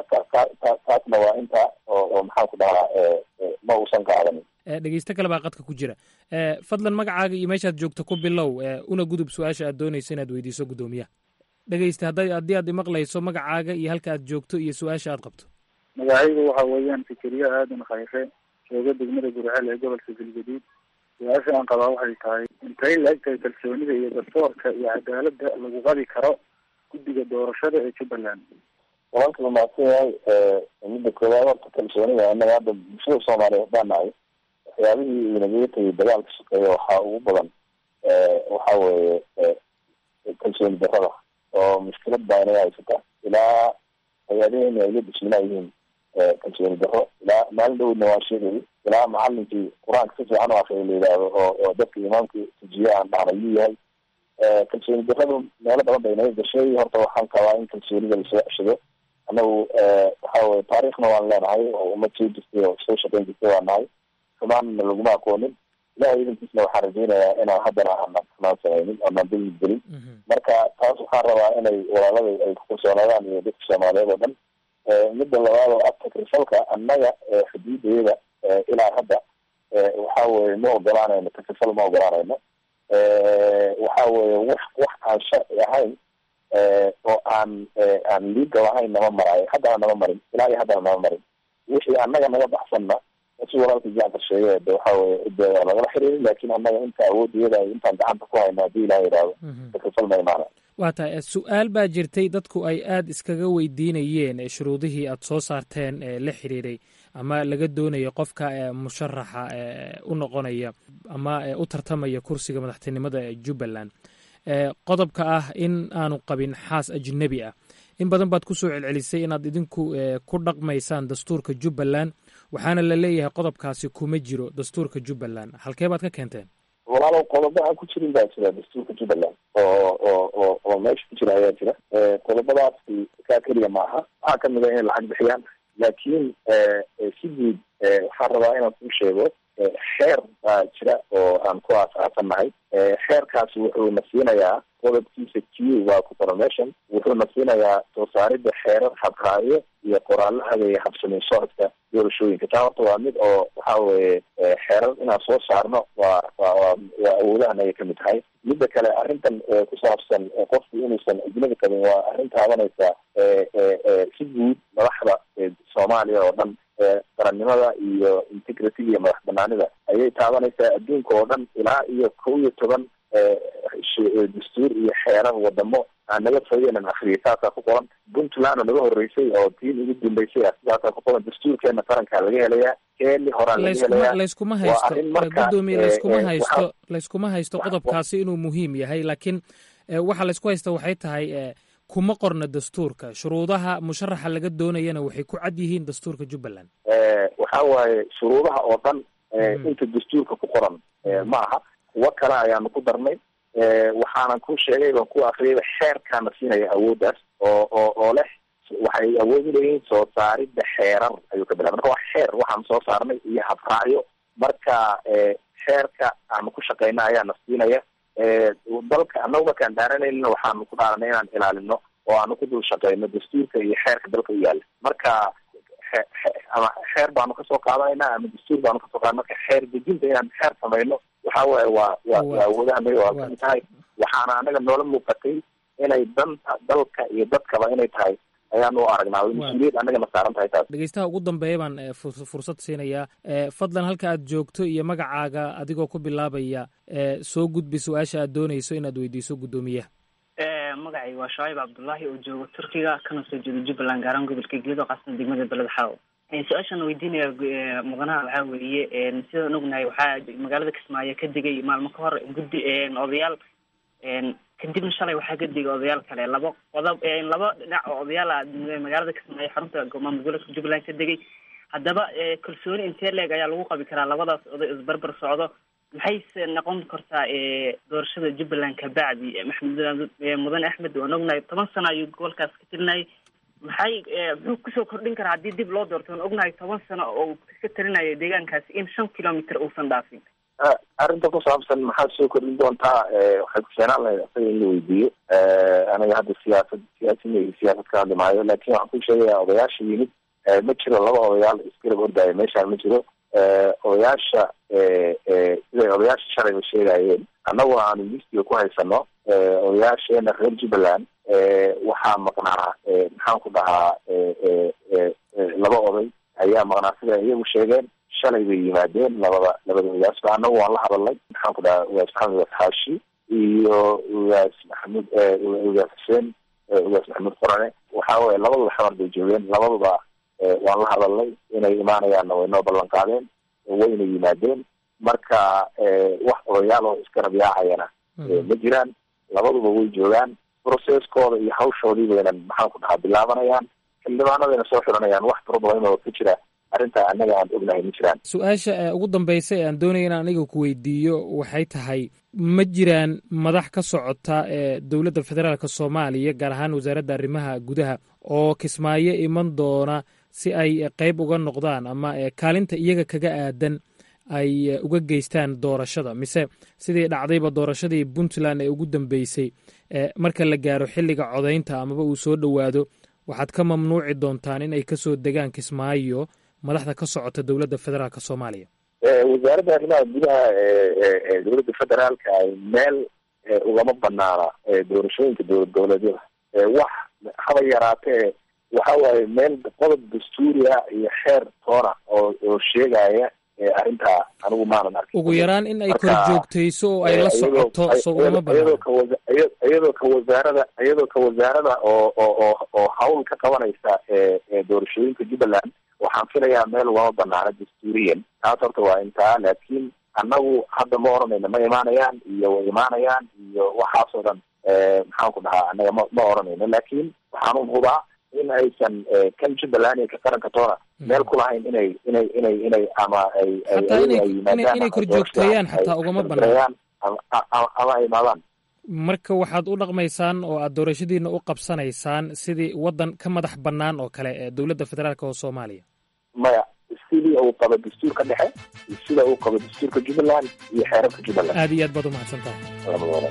taasna waa inta oo maxaan ku dhahaa ma uusan qaadanin dhegeysto kale baa qadka ku jira fadlan magacaaga iyo meeshaad joogto ku bilow una gudub su-aasha aad doonayso inaad weydiiso guddoomiyaha dhegeysta hadda haddii aad imaqlayso magacaaga iyo halka aad joogto iyo su-aasha aad qabto magacaygu waxa weeyaan fikeriye aadan khayre jooga degmada gurceel ee gobolka galgaduud su-aasha aan qabaa waxay tahay intay la eg tahay kalsoonida iyo dastoorka iyo cadaaladda lagu qabi karo guddiga doorashada ee jubbaland walaalka la mahadsan yahay midda koowaad horta kalsoonida annaga hadda bulshada soomaaliyeed baa nahay waxyaabihii uu nagaga tegay dagaalka shaqeeya waxaa ugu badan waxa weeye kalsooni darrada oo mushkilad baa inaga haysata ilaa hay-adaheena ay la dhisminaayihiin kalsooni darro ilaa maalin dhowdna waa sheegayay ilaa macalinkii qur-aanka si fiican u akriya la yidhaahdo oo oo dadka imaamkii tujiye aan dhahna yuu yahay kalsooni darradu meelo badan bay inaga gashay horta waxaan qabaa in kalsoonida lasoo ceshado annagu waxa weye taariikhna waan leenahay oo ummad soo jirtay oo soo shaqeyn jirtay waan nahay xumaanna laguma aqoonin ilahay idankiisna waxaan rajaynayaa inaan haddana aanan xumaan samaynin oonaan dulmi gelin marka taas waxaan rabaa inay walaalada ay kukalsoonaadaan iyo dadka soomaaliyeed oo dhan midda labaad oo ah takrifalka annaga xuduudayada ilaa hadda waxa weye ma ogolaanayno takrifal ma ogolaanayno waxa weye wax wax aan sharci ahayn oo aan aan legal ahayn nama maraayo haddana nama marin ilaa iyo haddana nama marin wixii annaga naga baxsanna si walaalka jacfar sheegay de waxa weye de waa lagala xiriiray laakiin annaga inta awoodiyada intaan gacanta ku hayno haddii ilaha yidhaahdo takafal ma imaana waa tahay su-aal baa jirtay dadku ay aada iskaga weydiinayeen shuruudihii aada soo saarteen ee la xiriiray ama laga doonayo qofka musharaxa u noqonaya ama u tartamaya kursiga madaxtinimada ee jubbaland qodobka ah in aanu qabin xaas ajnebi ah in badan baad ku soo celcelisay inaad idinku ku dhaqmaysaan dastuurka jubbaland waxaana la leeyahay qodobkaasi kuma jiro dastuurka jubbaland halkee baad ka keenteen walaalow qodobo aan ku jirin baa jira dastuurka jubbaland oo oo oo oo meesha ku jira ayaa jira qodobadaasi kaa keliya maaha waxaa kamid a inay lacag bixiyaan laakiin si guud waxaan rabaa inaan kuu sheego xeer baa jira oo aan ku aasaasannahay xeerkaasi wuxuu na siinayaa qodobkiisa q waa ku promotion wuxuu na siinayaa soo saaridda xeerar habraayo iyo qoraallo hageeya habsamin socodka doorashooyinka taa horta waa mid oo waxa weye xeerar inaan soo saarno waa waa waa waa awoodahan ayay kamid tahay midda kale arrintan ku saabsan qofku inuusan ajnabi qabin waa arrin taabanaysa si guud madaxda soomaaliya oo dhan qarannimada iyo integrity iyo madax banaanida ayay taabanaysaa adduunka oo dhan ilaa iyo kow iyo toban dastuur iyo xeerar wadamo aan naga fayeenan afriya saasaa ku qoran puntland oo naga horeysay oo tiin ugu dambeysay sidaasaa ku qoran dastuurkeena qarankaa laga helayaa keeni horaan laga helayaa layskuma haysto gudoomiye layskuma haysto layskuma haysto qodobkaasi inuu muhiim yahay laakiin waxa laysku haysta waxay tahay kuma qorna dastuurka shuruudaha musharaxa laga doonayana waxay ku cad yihiin dastuurka jubbaland waxa waaye shuruudaha oo dhan inta dastuurka ku qoran ma aha kuwo kale ayaanu ku darnay waxaanan ku sheegay baan ku akriyay xeerkaana siinaya awooddaas oo oo oo leh waxay awood uleeyihiin soo saaridda xeerar ayuu ka bilaa marka waa xeer waxaan soo saarnay iyo habraacyo marka xeerka aanu ku shaqeyna ayaana siinaya dalka annagu markaan dhaaranayna waxaanu ku dhaaranay inaan ilaalino oo aanu ku dul shaqeyno dastuurka iyo xeerka dalka u yaala marka ama xeer baanu kasoo qaadanayna ama dastuur baanu kasoo qaada marka xeer dejinta inaan xeer samayno waxa waaye waa waa waa awoodaha naga waa kamid tahay waxaana anaga noola muuqatay inay danta dalka iyo dadkaba inay tahay ayaan u aragnaa mas-uuliyad annagana saaran tahay taas dhegeystaha ugu dambeeya baan fursad siinayaa fadlan halka aad joogto iyo magacaaga adigoo ku bilaabaya soo gudbi su-aasha aad doonayso inaad weydiiso guddoomiyaha magacay waa shacaib cabdullaahi oo jooga turkiga kana soo jeeda jubbaland gaaraan gobolka gedo qaasna degmada beled xaawo su-aashaan weydiinaya mudanaha waxaa weeye sidaan ognahay waxaa magaalada kismaayo ka degay maalmo ka hor guddi odayaal kadibna shalay waxaa ka degay odayaal kale laba qodob laba dhinac oo odayaala magaalada kismaayo xarunta maamul goboleedka jubbaland ka degay haddaba kalsooni intee leeg ayaa lagu qabi karaa labadaas oday isbarbar socdo maxayse noqon kartaa doorashada jubbaland kabacdi maxamed mudane axmed waan ognahay toban sano ayuu gobolkaas ka tilinayay maxay muxuu kusoo kordhin karaa haddii dib loo doorto waan ognahay toban sano oo ka talinayo deegaankaasi in shan kilomitr uusan dhaafin arrinta ku saabsan maxaad soo kordhin doontaa waxay ku keenaan lahayd asaga in la weydiiyo aniga hadda siyaasad siyaasina iyo siyaasad ka hadli maayo laakin waxaan ku sheegayaa odayaasha yimid ma jiro laba odayaal isgarab ordaayo meeshaan ma jiro odayaasha siday odayaasha shalayba sheegayeen annaguna aanu listiga ku haysano odayaasheena reer jubbaland waxaa maqnaa maxaan ku dhahaa laba oday ayaa maqnaa sida iyagu sheegeen shalay bay yimaadeen labada labada odayaasba annagu waan la hadalnay maxaan ku dhahaa ugaas maxamed ugaas xaashi iyo ugaas maxamuud ugaas xuseen ugaas maxamuud qorane waxa weye labaduba xamar bay joogeen labaduba waan la hadalnay inay imaanayaanna way noo ballan qaadeen wayna yimaadeen marka wax odayaal oo isgarab yaacayana ma jiraan labaduba way joogaan processkooda iyo hawshoodii baynan maxaan ku dhahaa bilaabanayaan xildhibaanadayna soo xiranayaan wax problem oo ka jira arrintaa annaga aan ognahay ma jiraan su-aasha ugu dambeysa ee aan doonaya inaan aniga ku weydiiyo waxay tahay ma jiraan madax ka socota ee dowladda federaalk soomaaliya gaar ahaan wasaaradda arrimaha gudaha oo kismaayo iman doona si ay qeyb uga noqdaan ama kaalinta iyaga kaga aadan ay uga geystaan doorashada mise sidii dhacdayba doorashadii puntland ee ugu dambeysay marka la gaaro xilliga codaynta amaba uu soo dhowaado waxaad ka mamnuuci doontaan in ay kasoo degaan kismaayo madaxda ka socota dowladda federaalk soomaaliya wasaaradda arrimaha gudaha ee dowladda federaalka ay meel ugama banaana doorashooyinka dowlad goboleedyada wax haba yaraatee waxa waaye meel qodob dastuuriya iyo xeer toona oo oo sheegaya arrintaa anigu maanan arkin ugu yaraan in ay kor joogtayso oo ay la socoto soo ugama iyadoo banaan ka wasa- iya- iyadoo ka wasaarada iyadoo ka wasaarada oo oo oo oo hawl ka qabanaysa ee ee doorashooyinka jubbaland waxaan filayaa meel ugama banaana dastuuriyan taas horta waa intaa laakiin annagu hadda ma oranayno ma imaanayaan iyo way imaanayaan iyo waxaasoo dhan maxaan ku dhahaa annaga ma ma oranayno laakiin waxaan u hubaa in aysan kan jubbaland iyo ka qaranka toona meel ku lahayn inay inay inay inay ama ay ay Xataa ayagu inay- ay yimaadaan inay- inay ama kor doorashada joogteeyaan ay xataa ugama korjoogteeyaan ama ama- ama ay imaadaan marka waxaad u dhaqmaysaan oo aad doorashadiina u qabsanaysaan sidii waddan ka madax bannaan oo kale ee dowladda federaalk oo soomaaliya maya sidii uu qabo dastuurka dhexe iyo sida uu qabo dastuurka jubbaland iyo xeerarka jubbaland aad iyo aad baad u mahadsan tahay labadooda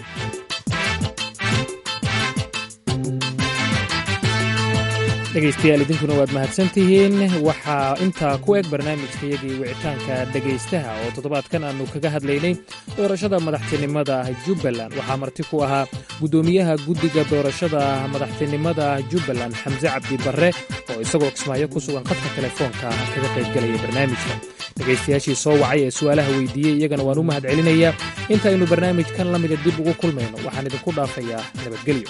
dhegaystayaal idinkuna waad mahadsan tihiin waxaa intaa ku eg barnaamijkayagii wicitaanka dhegaystaha oo toddobaadkan aanu kaga hadlaynay doorashada madaxtinimada jubbaland waxaa marti ku ahaa guddoomiyaha guddiga doorashada madaxtinimada jubbaland xamse cabdi barre oo isagoo kismaayo ku sugan khadka telefoonka kaga qaybgelaya barnaamijka dhegaystayaashii soo wacay ee su'aalaha weydiiyey iyagana waan u mahad celinayaa intaynu barnaamijkan la mida dib ugu kulmayno waxaan idinku dhaafayaa nabadgelyo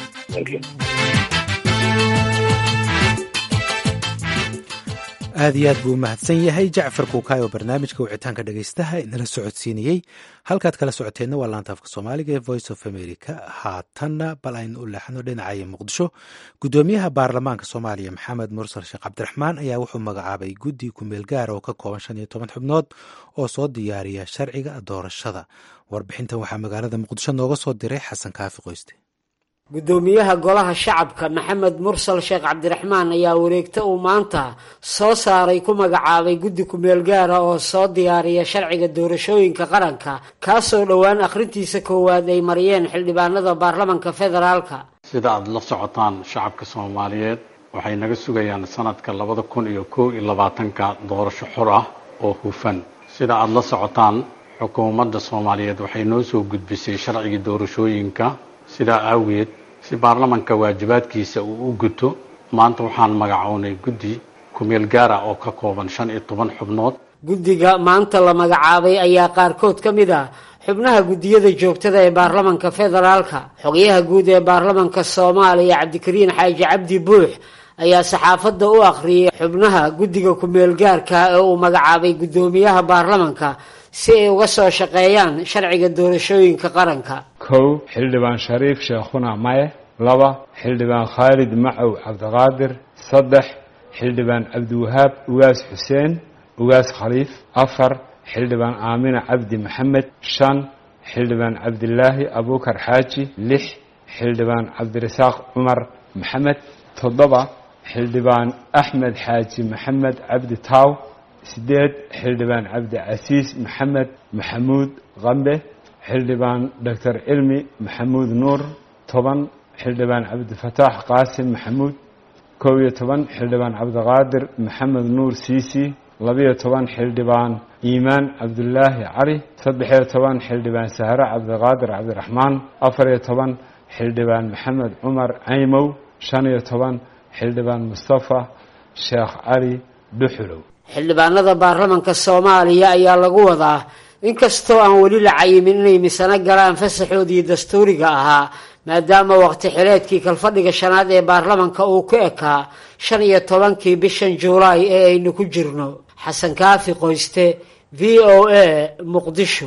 aad iyo aad buu u mahadsan yahay jacfar kuukaay oo barnaamijka wicitaanka dhegaystaha inala socodsiinayey halkaad kala socoteenna waa laanta afka soomaaliga ee voice of america haatanna bal aynu u leexno dhinacaya muqdisho guddoomiyaha baarlamaanka soomaaliya maxamed mursal sheekh cabdiraxmaan ayaa wuxuu magacaabay guddi kumeel gaar oo ka kooban shan iyo toban xubnood oo soo diyaariya sharciga doorashada warbixintan waxaa magaalada muqdisho nooga soo diray xasan kaafi qoyste guddoomiyaha golaha shacabka maxamed mursal sheekh cabdiraxmaan ayaa wareegta uu maanta soo saaray ku magacaabay guddi kumeel gaara oo soo diyaariya sharciga doorashooyinka qaranka kaasoo dhowaan akhrintiisa koowaad ay mariyeen xildhibaanada baarlamanka federaalka sida aada la socotaan shacabka soomaaliyeed waxay naga sugayaan sanadka labada kun iyo kow iyo labaatanka doorasho xor ah oo hufan sida aada la socotaan xukuumadda soomaaliyeed waxay noo soo gudbisay sharcigii doorashooyinka sidaa awgeed si baarlamanka waajibaadkiisa uu u guto maanta waxaan magacownay guddi kumeel gaara oo ka kooban shan iyo toban xubnood guddiga maanta la magacaabay ayaa qaarkood ka mid ah xubnaha guddiyada joogtada ee baarlamanka federaalka xogayaha guud ee baarlamanka soomaaliya cabdikariin xaaji cabdi buux ayaa saxaafadda u akhriyay xubnaha guddiga kumeel gaarka ee uu magacaabay guddoomiyaha baarlamanka si ay uga soo shaqeeyaan sharciga doorashooyinka qaranka kow xildhibaan shariif sheekhuna maye laba xildhibaan khaalid macow cabdiqaadir saddex xildhibaan cabdiwahaab ugaas xuseen ugaas khaliif afar xildhibaan aamina cabdi maxamed shan xildhibaan cabdilaahi abuukar xaaji lix xildhibaan cabdirasaaq cumar maxamed toddoba xildhibaan axmed xaaji maxamed cabdi taaw sideed xildhibaan cabdicasiis maxamed maxamuud qambe xildhibaan doctor cilmi maxamuud nuur toban xildhibaan cabdifataax qaasim maxamuud kow iyo toban xildhibaan cabdiqaadir maxamed nuur siisi labiyo toban xildhibaan iimaan cabdulaahi cali saddexiyo toban xildhibaan sahre cabdiqaadir cabdiraxmaan afariyo toban xildhibaan maxamed cumar caymow shan iyo toban xildhibaan mustafa sheekh cali dhuxulow xildhibaanada baarlamanka soomaaliya ayaa lagu wadaa inkastoo aan weli la cayimin inay misano galaan fasaxoodii dastuuriga ahaa maadaama waqti xileedkii kalfadhiga shanaad ee baarlamanka uu ku ekaa shan iyo tobankii bishan juulaay ee aynu ku jirno xasan kaafi qoyste v o a muqdisho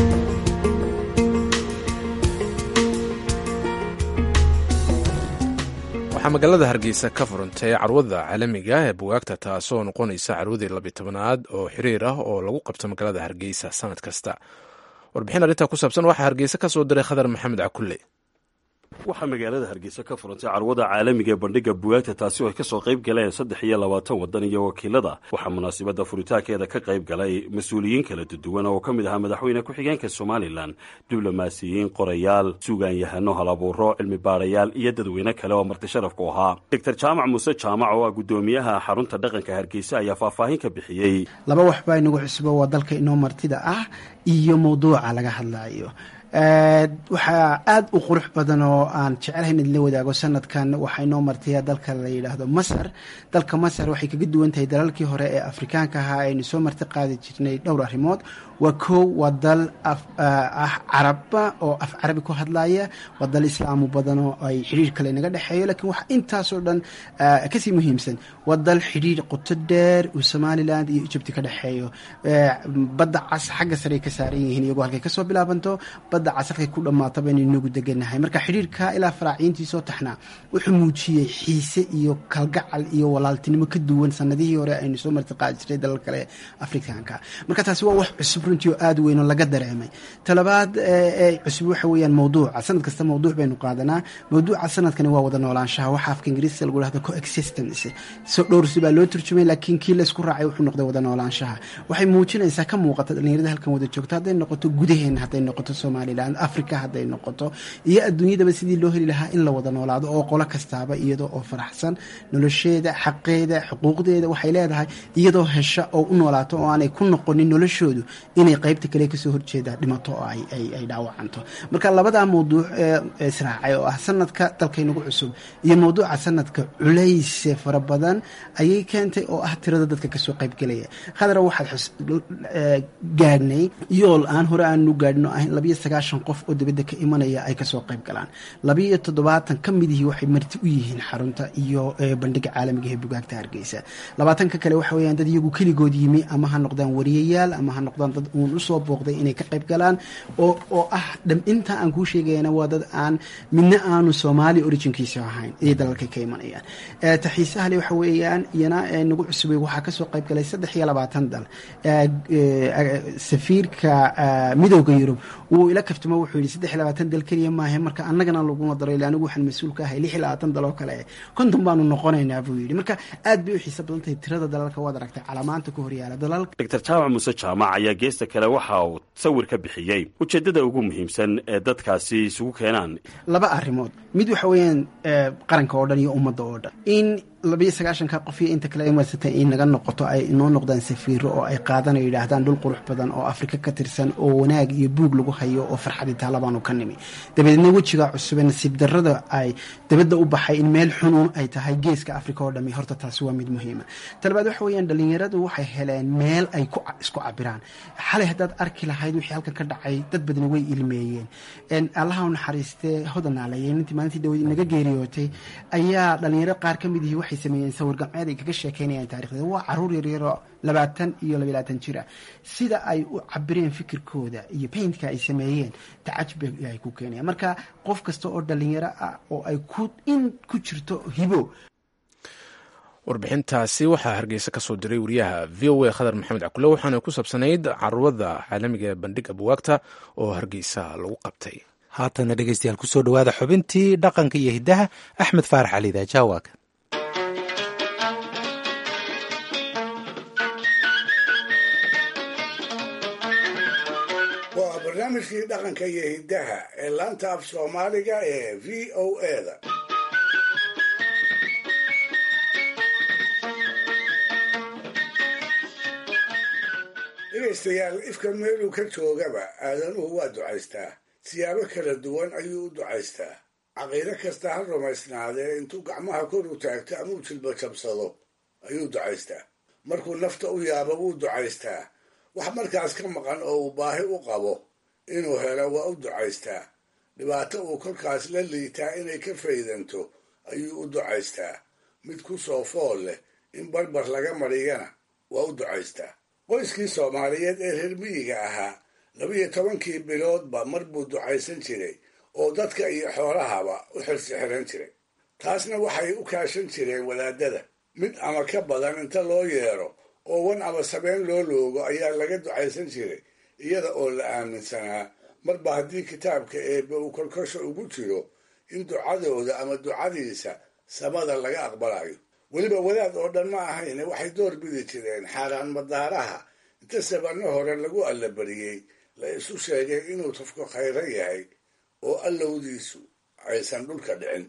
waxaa magaalada hargeysa ka furantay carwada caalamiga ee bugaagta taasoo noqonaysa carwadii labiy tobanaad oo xiriir ah oo lagu qabto magaalada hargeysa sanad kasta warbixin arrintaa ku saabsan waxaa hargeysa ka soo diray khadar maxamed cakulle waxaa magaalada hargeysa ka furantay carwada caalamiga ee bandhiga bugaagta taasi oo ay kasoo qayb galeen saddex iyo labaatan waddan iyo wakiilada waxaa munaasabadda furitaankeeda ka qayb galay mas-uuliyiin kala duwan oo ka mid ahaa madaxweyne ku-xigeenka somalilan diblomaasiyiin qorayaal suugaanyahano halabuuro cilmi baarayaal iyo dadweyne kale oo marti sharafku ahaa doctor jaamac muuse jaamac oo ah guddoomiyaha xarunta dhaqanka hargeysa ayaa faahfaahin ka bixiyey laba wax baa inagu cusbo waa dalka inoo martida ah iyo mawduuca laga hadlaayo waxaa aada u qurux badan oo aan jecelahay in idinla wadaago sanadkan waxaa inoo martay dalka la yidhaahdo masar dalka masar waxay kaga duwan tahay dalalkii hore ee afrikaanka ahaa aynu soo marti qaadi jirnay dhowr arrimood waa kow waa dal ah caraba oo af carabi ku hadlaya waa dal islaamu badan oo ay xidhiir kale inaga dhexeeyo lakiin waxa intaasoo dhan kasii muhiimsan waa dal xidhiir qoto dheer uu somaliland iyo egypti ka dhexeeyo badda cas xagga sare ay ka saaran yihiin iyagoo halkay kasoo bilaabanto badda cas halkay ku dhammaataba inaynu inagu deganahay marka xidhiirka ilaa faraaciintiisoo taxnaa wuxuu muujiyey xiise iyo kalgacal iyo walaaltinimo ka duwan sanadihii hore aynu soo marti qaadi jirnay dalal kale afrikaanka marka taasi waa wax cusub runtii oo aada weyn oo laga dareemay talabaad ee cusub waxa weeyaan mawduuca sanad kasta mawduuc baynu qaadanaa mawduuca sanadkani waa wada noolaanshaha waxa afka ingiriiska lagu dhahdo coexistence so dhowrsi baa loo turjumay laakiin kii laysku raacay wuxuu noqday wada noolaanshaha waxay muujinaysaa ka muuqata dhalinyarada halkan wada joogto hadday noqoto gudaheena hadday noqoto somaliland africa hadday noqoto iyo adduunyadaba sidii loo heli lahaa in la wada noolaado oo qolo kastaaba iyadoo oo faraxsan nolosheeda xaqeeda xuquuqdeeda waxay leedahay iyadoo hesha oo u noolaato oo aanay ku noqonin noloshoodu inay qaybta kale kasoo horjeeda dhimato oo ay dhaawacanto marka labadaa mawduuc ee israacay oo ah sanadka dalkaynagu cusub iyo mawduuca sanadka culayse fara badan ayay keentay oo ah tirada dadka kasoo qaybgelaya khadra waxaad gaadhnay yool aan hore aanu gaadhin oo ahayn labayo sagaashan qof oo dibadda ka imanaya ay kasoo qayb galaan labayo toddobaatan ka midihii waxay marti u yihiin xarunta iyo bandhiga caalamiga ee bugaagta hargeysa labaatanka kale waxa weyaan dad iyagu keligood yimi ama ha noqdaan wariyayaal ama ha noqdaan dad uun usoo booqday inay ka qayb galaan oo oo ah inta aan kuu sheegayana waa dad aan midna aanu soomaali originkiisa ahayn iyo dalalkay ka imanayaan taxiisahale waxa weeyaan iyana nagu cusubay waxaa kasoo qayb galay saddex iyo labaatan dal safiirka midooda yurub wuu ila kaftamo wuxuu yihi saddex iyo labaatan dal keliya maahe marka annagana laguma daro ila anigu waxaan mas-uul ka ahay lix iyo labaatan dal oo kale konton baanu noqonaynaa buu yidhi marka aad bay u xiisa badan tahay tirada dalalka waad aragtay calaamaanta ku horyaala dalalka doctor jaamac muuse jaamac ayaa geesta kale waxa uu sawir ka bixiyey ujeeddada ugu muhiimsan ee dadkaasi isugu keenaan laba arrimood mid waxa weeyaan qaranka oo dhan iyo ummadda oo dhan in labayo sagaashanka qof iyo inta kale imadsatay in naga noqoto ay inoo noqdaan safiiro oo ay qaadanayo yidhaahdaan dhul qurux badan oo afrika ka tirsan oo wanaag iyo buug lagu hayo oo farxadii taalabaanu ka nimi dabadeedna wejiga cusube nasiib darrada ay dabadda u baxay in meel xunuun ay tahay geeska afrika oo dhami horta taasi waa mid muhiima talabaad waxa weeyaan dhalinyaradu waxay heleen meel ay ku isku cabiraan xalay haddaad arki lahayd wixii halkan ka dhacay dad badani way ilmeeyeen allaha u naxariistee hodanaaleeyeen intii maalintii dhaweyd naga geeriyootay ayaa dhalinyaro qaar ka mid yihi waxay sameeyeen sawir gamceed ay kaga sheekeynayaan taarikhdeeda waa caruur yaryaroo labaatan iyo labayaatan jira sida ay u cabireen fikirkooda iyo paintka ay sameeyeen tacajub ay ku keenayaan marka qof kasta oo dhalinyaro ah oo ay ku in ku jirto hibo warbixintaasi waxaa hargeysa ka soo diray wariyaha v o a khadar maxamed cakule waxaana ku saabsanayd caruurada caalamiga ee bandhiga buwaagta oo hargeysa lagu qabtay haatana dhegeystayaal kusoo dhawaada xubintii dhaqanka iyo hiddaha axmed faarax cali daajawaag waa barnaamijkii dhaqanka iyo hiddaha ee laanta af soomaaliga ee v o eda dhegaystayaal ifka meeluu ka joogaba aadanuhu waa ducaystaa siyaabo kala duwan ayuu u ducaystaa caqiido kasta ha rumaysnaadee intuu gacmaha kor u taagto ama u jilba jabsado ayuu ducaystaa markuu nafta u yaabo wuu ducaystaa wax markaas ka maqan oo uu baahi u qabo inuu helo waa u ducaystaa dhibaato uu kolkaas la liitaa inay ka faydanto ayuu u ducaystaa mid ku soo fool leh in barbar laga mariyana waa u ducaystaa qoyskii soomaaliyeed ee reer miyiga ahaa labiyo tobankii biloodba mar buu ducaysan jiray oo dadka iyo xoolahaba u xirsi xiran jiray taasna waxay u kaashan jireen wadaadada mid ama ka badan inta loo yeero oo wan ama sabeen loo loogo ayaa laga ducaysan jiray iyada oo la aaminsanaa marba haddii kitaabka eebbe uu kolkosha ugu jiro in ducadooda ama ducadiisa samada laga aqbalayo weliba wadaad oo dhan ma ahayne waxay door bidi jireen xaaraan madaaraha inta sabanno hore lagu allabariyey la isu sheegay inuu tafku khayro yahay oo allowdiisu aysan dhulka dhicin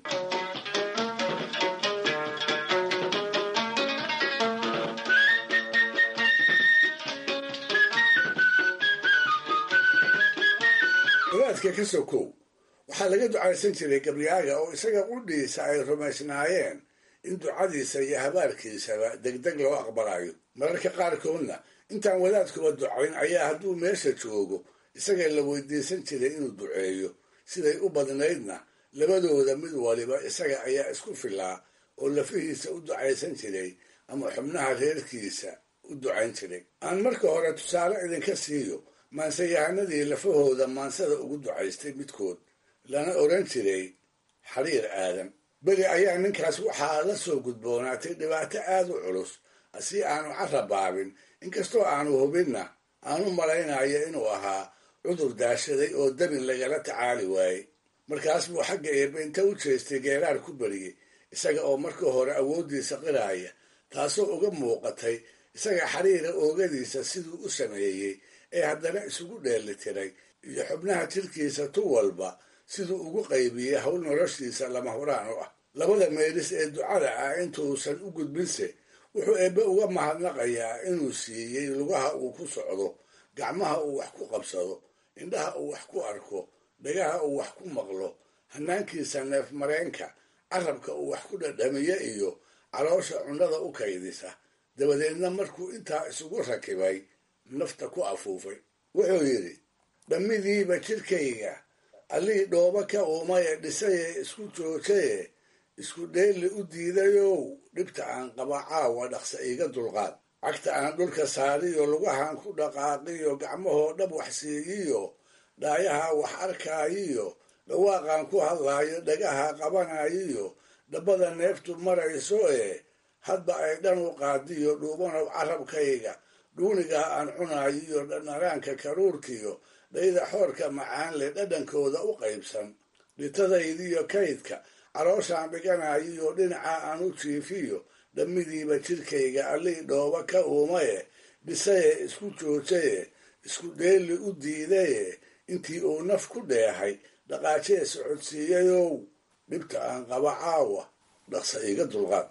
ducaadka ka sokow waxaa laga ducaysan jiray gabyaaga oo isaga qudhiisa ay rumaysnaayeen in ducadiisa iyo habaarkiisaba degdeg loo aqbalayo mararka qaarkoodna intaan wadaadkuba ducayn ayaa hadduu meesha joogo isaga la weydiisan jiray inuu duceeyo siday u badnaydna labadooda mid waliba isaga ayaa isku filaa oo lafihiisa u ducaysan jiray ama xubnaha reerkiisa u ducayn jiray aan marka hore tusaale idinka siiyo maanseyahanadii lafahooda maansada ugu ducaystay midkood lana odhan jiray xariir aadan beri ayaa ninkaas waxaa la soo gudboonaatay dhibaato aad u culus si aanu carabaabin inkastoo aanu hubinna aanu malaynayo inuu ahaa cudur daashaday oo dabin lagala tacaali waayey markaas buu xagga eebbeynta u jeestay geeraar ku beriyey isaga oo marka hore awooddiisa qiraaya taasoo uga muuqatay isaga xariira oogadiisa siduu u sameeyey ee haddana isugu dheelitiray iyo xubnaha jirkiisa tu walba siduu ugu qaybiyey howl noloshiisa lama huraan u ah labada meelis ee ducada ah intuusan u gudbinse wuxuu eebbe uga mahadnaqayaa inuu siiyey lugaha uu ku socdo gacmaha uu wax ku qabsado indhaha uu wax ku arko dhagaha uu wax ku maqlo hanaankiisa neef mareenka carabka uu wax ku dhadhamiyo iyo caloosha cunnada u kaydisa dabadeedna markuu intaa isugu rakibay nafta ku afuufay wuxuu yidhi dhammidiiba jidhkayga allii dhooba ka uumaye dhisaye isku joojaye isku dheelli u diidayow dhibta aan qaba caawa dhaqsa iiga dulqaad cagta aan dhulka saariyo lugahan ku dhaqaaqiyo gacmahoo dhab wax siiyiyo dhaayaha wax arkaayiyo dhawaaqaan ku hadlaayo dhagaha qabanayiyo dhabbada neeftu marayso ee hadba ay dhan u qaadiyo dhuubanow carabkayga dhuunigaa aan cunaayiyo dhanaraanka karuurkiyo dhayda xoorka macaan leh dhadhankooda u qaybsan dhitadaydiyo kaydka calooshaan dhiganayiyo dhinaca aan u jiifiyo dhammidiiba jidhkayga allii dhooba ka uumaye dhisaye isku joojaye isku dheelli u diidaye intii uu naf ku dheehay dhaqaajee socodsiiyayow dhibta aan qaba caawa dhaqsa iiga dulqaad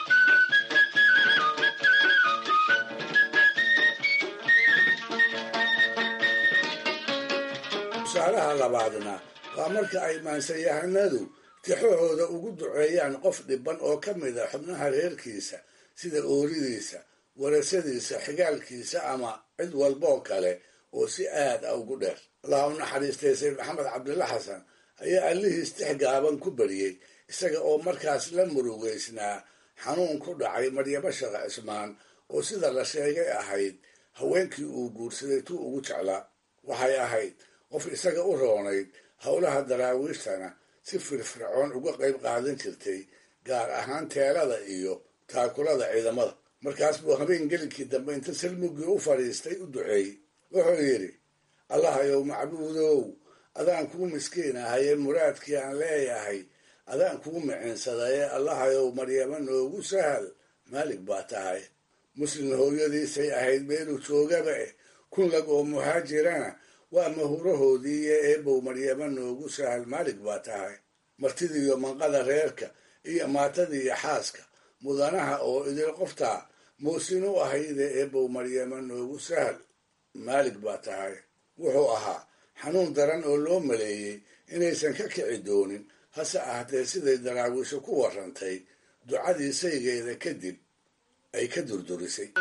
tusaalaha labaadna waa marka ay maansayahanadu tixahooda ugu duceeyaan qof dhiban oo ka mid a xubnaha reerkiisa sida ooridiisa warasadiisa xigaalkiisa ama cid walboo kale oo si aad a ugu dheer allah u naxariistay sayd maxamed cabdilla xasan ayaa allihiis tix gaaban ku bariyey isaga oo markaas la murugeysnaa xanuun ku dhacay maryamo shaqe cismaan oo sida la sheegay ahayd haweenkii uu guursaday tuu ugu jeclaa waxay ahayd qof isaga u roonayd howlaha daraawiishtana si firfircoon uga qayb qaadan jirtay gaar ahaan teelada iyo taakulada ciidamada markaas buu habeen gelinkii dambe inta salmugii u fadhiistay u duceeyey wuxuu yidhi allahayow macbuudow adaan kuu miskiin ahaye muraadkii aan leeyahay adaan kuu micinsadaye allahayow maryamo noogu sahal maalig baa tahay muslim hooyadiisay ahayd meeluu joogaba eh kun lag oo muhaajirana waa mahurahoodiiyo eebow maryamo noogu sahal maalig baa tahay martidiiyo manqada reerka iyo maatadiiyo xaaska mudanaha oo idil qoftaa muusin u ahayde eebow maryamo noogu sahal maalig baa tahay wuxuu ahaa xanuun daran oo loo maleeyey inaysan ka kici doonin hase ahatee siday daraawiisho ku warrantay ducadii saygeeda kadib ay ka durdurisay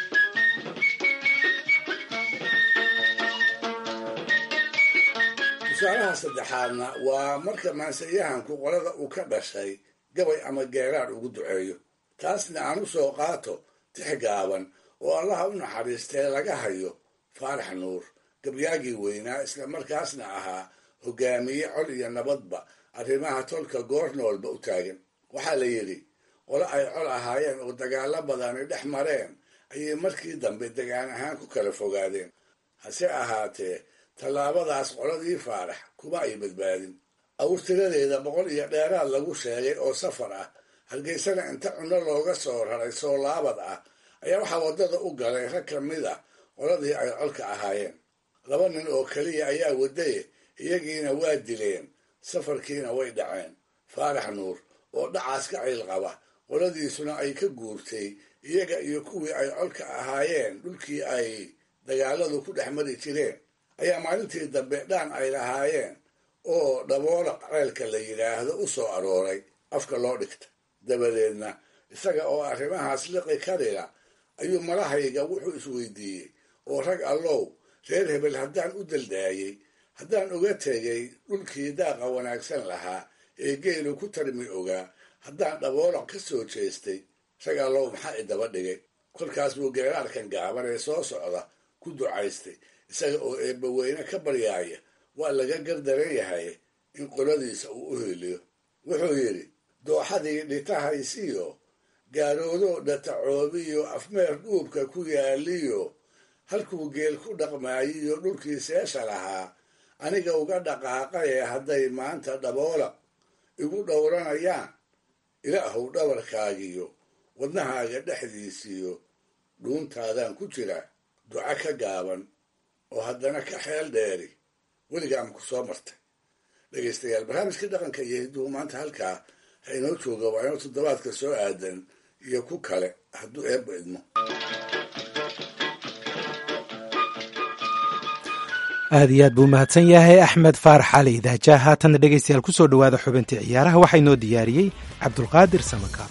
tusaalaha saddexaadna waa marka maansayahanku qolada uu ka dhashay gabay ama geeraar ugu duceeyo taasna aan u soo qaato tix gaaban oo allaha u naxariistee laga hayo faarax nuur gabyaagii weynaa isla markaasna ahaa hogaamiye col iyo nabadba arrimaha tolka goornoolba u taagan waxaa la yidhi qolo ay col ahaayeen oo dagaalo badani dhex mareen ayay markii dambe degaan ahaan ku kala fogaadeen hase ahaatee tallaabadaas qoladii faarax kuma ay badbaadin awrtiradeeda boqol iyo dheeraad lagu sheegay oo safar ah hargeysana inta cunno looga soo raray soo laabad ah ayaa waxaa waddada u galay rag ka mid a qoladii ay colka ahaayeen laba nin oo keliya ayaa wadaye iyagiina waa dileen safarkiina way dhaceen faarax nuur oo dhacaas ka cayl qaba qoladiisuna ay ka guurtay iyaga iyo kuwii ay colka ahaayeen dhulkii ay dagaaladu ku dhex mari jireen ayaa maalintii dambe dhaan ay lahaayeen oo dhaboolaq ceelka la yidhaahdo u soo arooray afka loo dhigta dabadeedna isaga oo arrimahaas liqi karila ayuu malahayga wuxuu isweydiiyey oo rag allow reer hebel haddaan u daldaayey haddaan uga tegay dhulkii daaqa wanaagsan lahaa ee geelu ku tarmi ogaa haddaan dhaboolaq ka soo jeestay rag allow maxaa idaba dhigay kolkaas buu geeraarkan gaaban ee soo socda ku ducaystay isaga oo eebbaweyne ka baryaaya waa laga gardaran yahay in qoladiisa uu u heliyo wuxuu yidhi dooxadii dhitahaysiyo gaaroodoo dhatacoobiyo afmeer dhuubka ku yaaliyo halkuu geel ku dhaqmaayiyo dhulkii seesha lahaa aniga uga dhaqaaqaye hadday maanta dhaboola igu dhowranayaan ilaahow dhabarkaagiyo wadnahaaga dhexdiisiyo dhuuntaadaan ku jira duco ka gaaban oo haddana ka xeel dheeri weligaan ku soo martay dhegaystayaal barnaamijkii dhaqanka iyo hidduu maanta halkaa ha inoo jooga waa inoo toddobaadka soo aadan iyo ku kale hadduu eebba idmo aad iyo aad buu mahadsan yahay axmed faarax cali idaaja haatanna dhegaystayaal ku soo dhowaada xubintii ciyaaraha waxaa inoo diyaariyey cabdulqaadir samakaab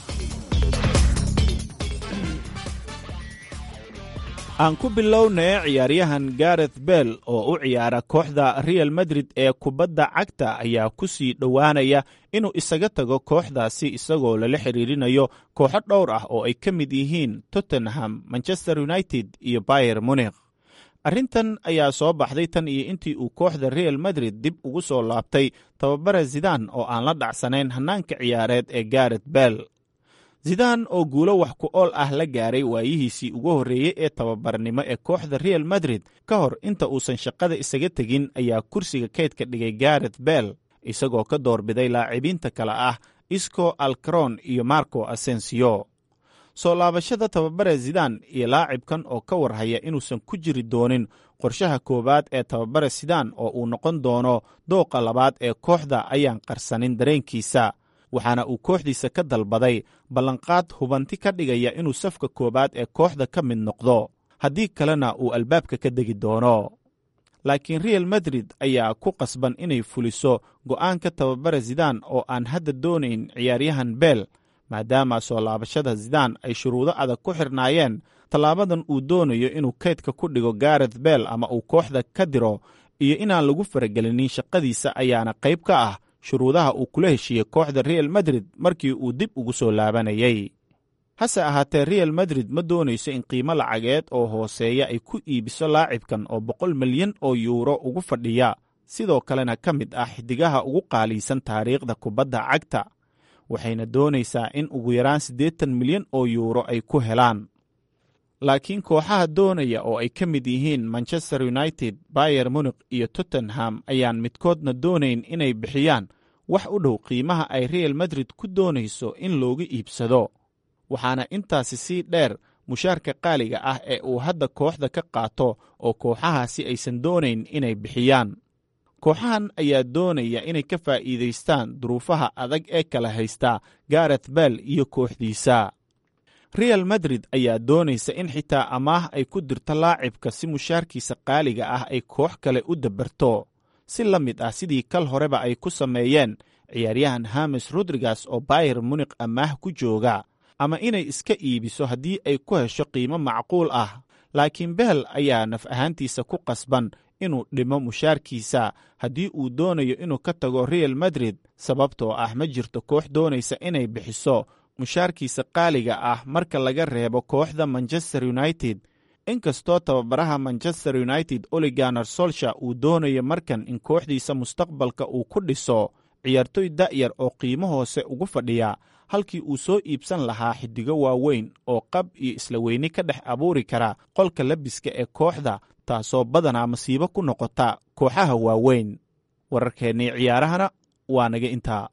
aan ku bilownay ciyaaryahan gareth bell oo u ciyaara kooxda real madrid ee kubadda cagta ayaa ku sii dhowaanaya inuu isaga tago kooxdaasi isagoo lala xiriirinayo kooxo dhowr ah oo ay ka mid yihiin tottenham manchester united iyo bayer munikh arrintan ayaa soo baxday tan iyo intii uu kooxda real madrid dib ugu soo laabtay tababare zidaan oo aan la dhacsanayn hannaanka ciyaareed ee gareth bell zidaan oo guulo wax ku ool ah la gaaray waayihiisii ugu horreeyey ee tababarnimo ee kooxda real madrid ka hor inta uusan shaqada isaga tegin ayaa kursiga kaydka dhigay gareth bell isagoo ka doorbiday laacibiinta kale ah isco alcron iyo marco asensio soo laabashada tababare zidaan iyo laacibkan oo ka warhaya inuusan ku jiri doonin qorshaha koowaad ee tababare zidaan oo uu noqon doono dooqa labaad ee kooxda ayaan qarsanin dareenkiisa waxaana uu kooxdiisa ka dalbaday ballanqaad hubanti ka dhigaya inuu safka koowaad ee kooxda ka mid noqdo haddii kalena uu albaabka ka degi doono laakiin real madrid ayaa ku qasban inay fuliso go'aanka tababare zidaan oo aan hadda doonayn ciyaaryahan beel maadaama soo laabashada zidaan ay shuruudo adag ku xirnaayeen tallaabadan uu doonayo inuu kaydka ku dhigo gareth bell ama uu kooxda ka diro iyo inaan lagu faragelinin shaqadiisa ayaana qayb ka ah shuruudaha uu kula heshiiyey kooxda real madrid markii uu dib ugu soo laabanayay hase ahaatee real madrid ma doonayso in qiimo lacageed oo hooseeya ay ku iibiso laacibkan oo boqol milyan oo yuuro ugu fadhiya sidoo kalena ka mid ah xidigaha ugu qaaliisan taariikhda kubadda cagta waxayna doonaysaa in ugu yaraan siddeetan milyan oo yuuro ay ku helaan laakiin kooxaha doonaya oo ay ka mid yihiin manchester united bayer munikh iyo tottenham ayaan midkoodna doonayn inay bixiyaan wax u dhow qiimaha ay real madrid ku doonayso in looga iibsado waxaana intaasi sii dheer mushaarka qaaliga ah ee uu hadda kooxda ka qaato oo kooxahaasi aysan doonayn inay bixiyaan kooxahan ayaa doonaya inay ka faa'iidaystaan duruufaha adag ee kala haysta gareth bell iyo kooxdiisa real madrid ayaa doonaysa in xitaa amaah ay ku dirto laacibka si mushaarkiisa qaaliga ah ay koox kale u dabarto si la mid ah sidii kal horeba ay ku sameeyeen ciyaaryahan hames rodrigas oo bayer munikh amaah ku jooga ama inay iska iibiso haddii ay ku hesho qiimo macquul ah laakiin beel ayaa naf ahaantiisa ku qasban inuu dhimo mushaarkiisa haddii uu doonayo inuu ka tago real madrid sababtoo ah ma jirto koox doonaysa inay bixiso mushaarkiisa qaaliga ah marka laga reebo kooxda manchester united inkastoo tababaraha manchester united oliganer solsha uu doonayo markan in kooxdiisa mustaqbalka uu ku dhiso ciyaartoy da'yar oo qiimo hoose ugu fadhiya halkii uu soo iibsan lahaa xiddigo waaweyn oo qab iyo isla weyni ka dhex abuuri kara qolka labiska ee kooxda taasoo badanaa masiibo ku noqota kooxaha waaweyn wararkeennii ciyaarahana waa naga intaa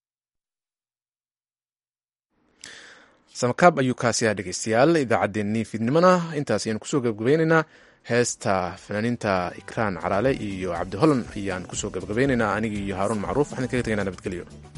samakaab ayuu kaasi ah dhegeystayaal idaacaddeenii fiidnimona intaas ayaan kusoo gabgabaynaynaa heesta fanaaniinta ikraan caraale iyo cabdi holland ayaan kusoo gabgabaynaynaa anigi iyo haaruun macruuf waxaan kaga tegaynaa nabadgelyo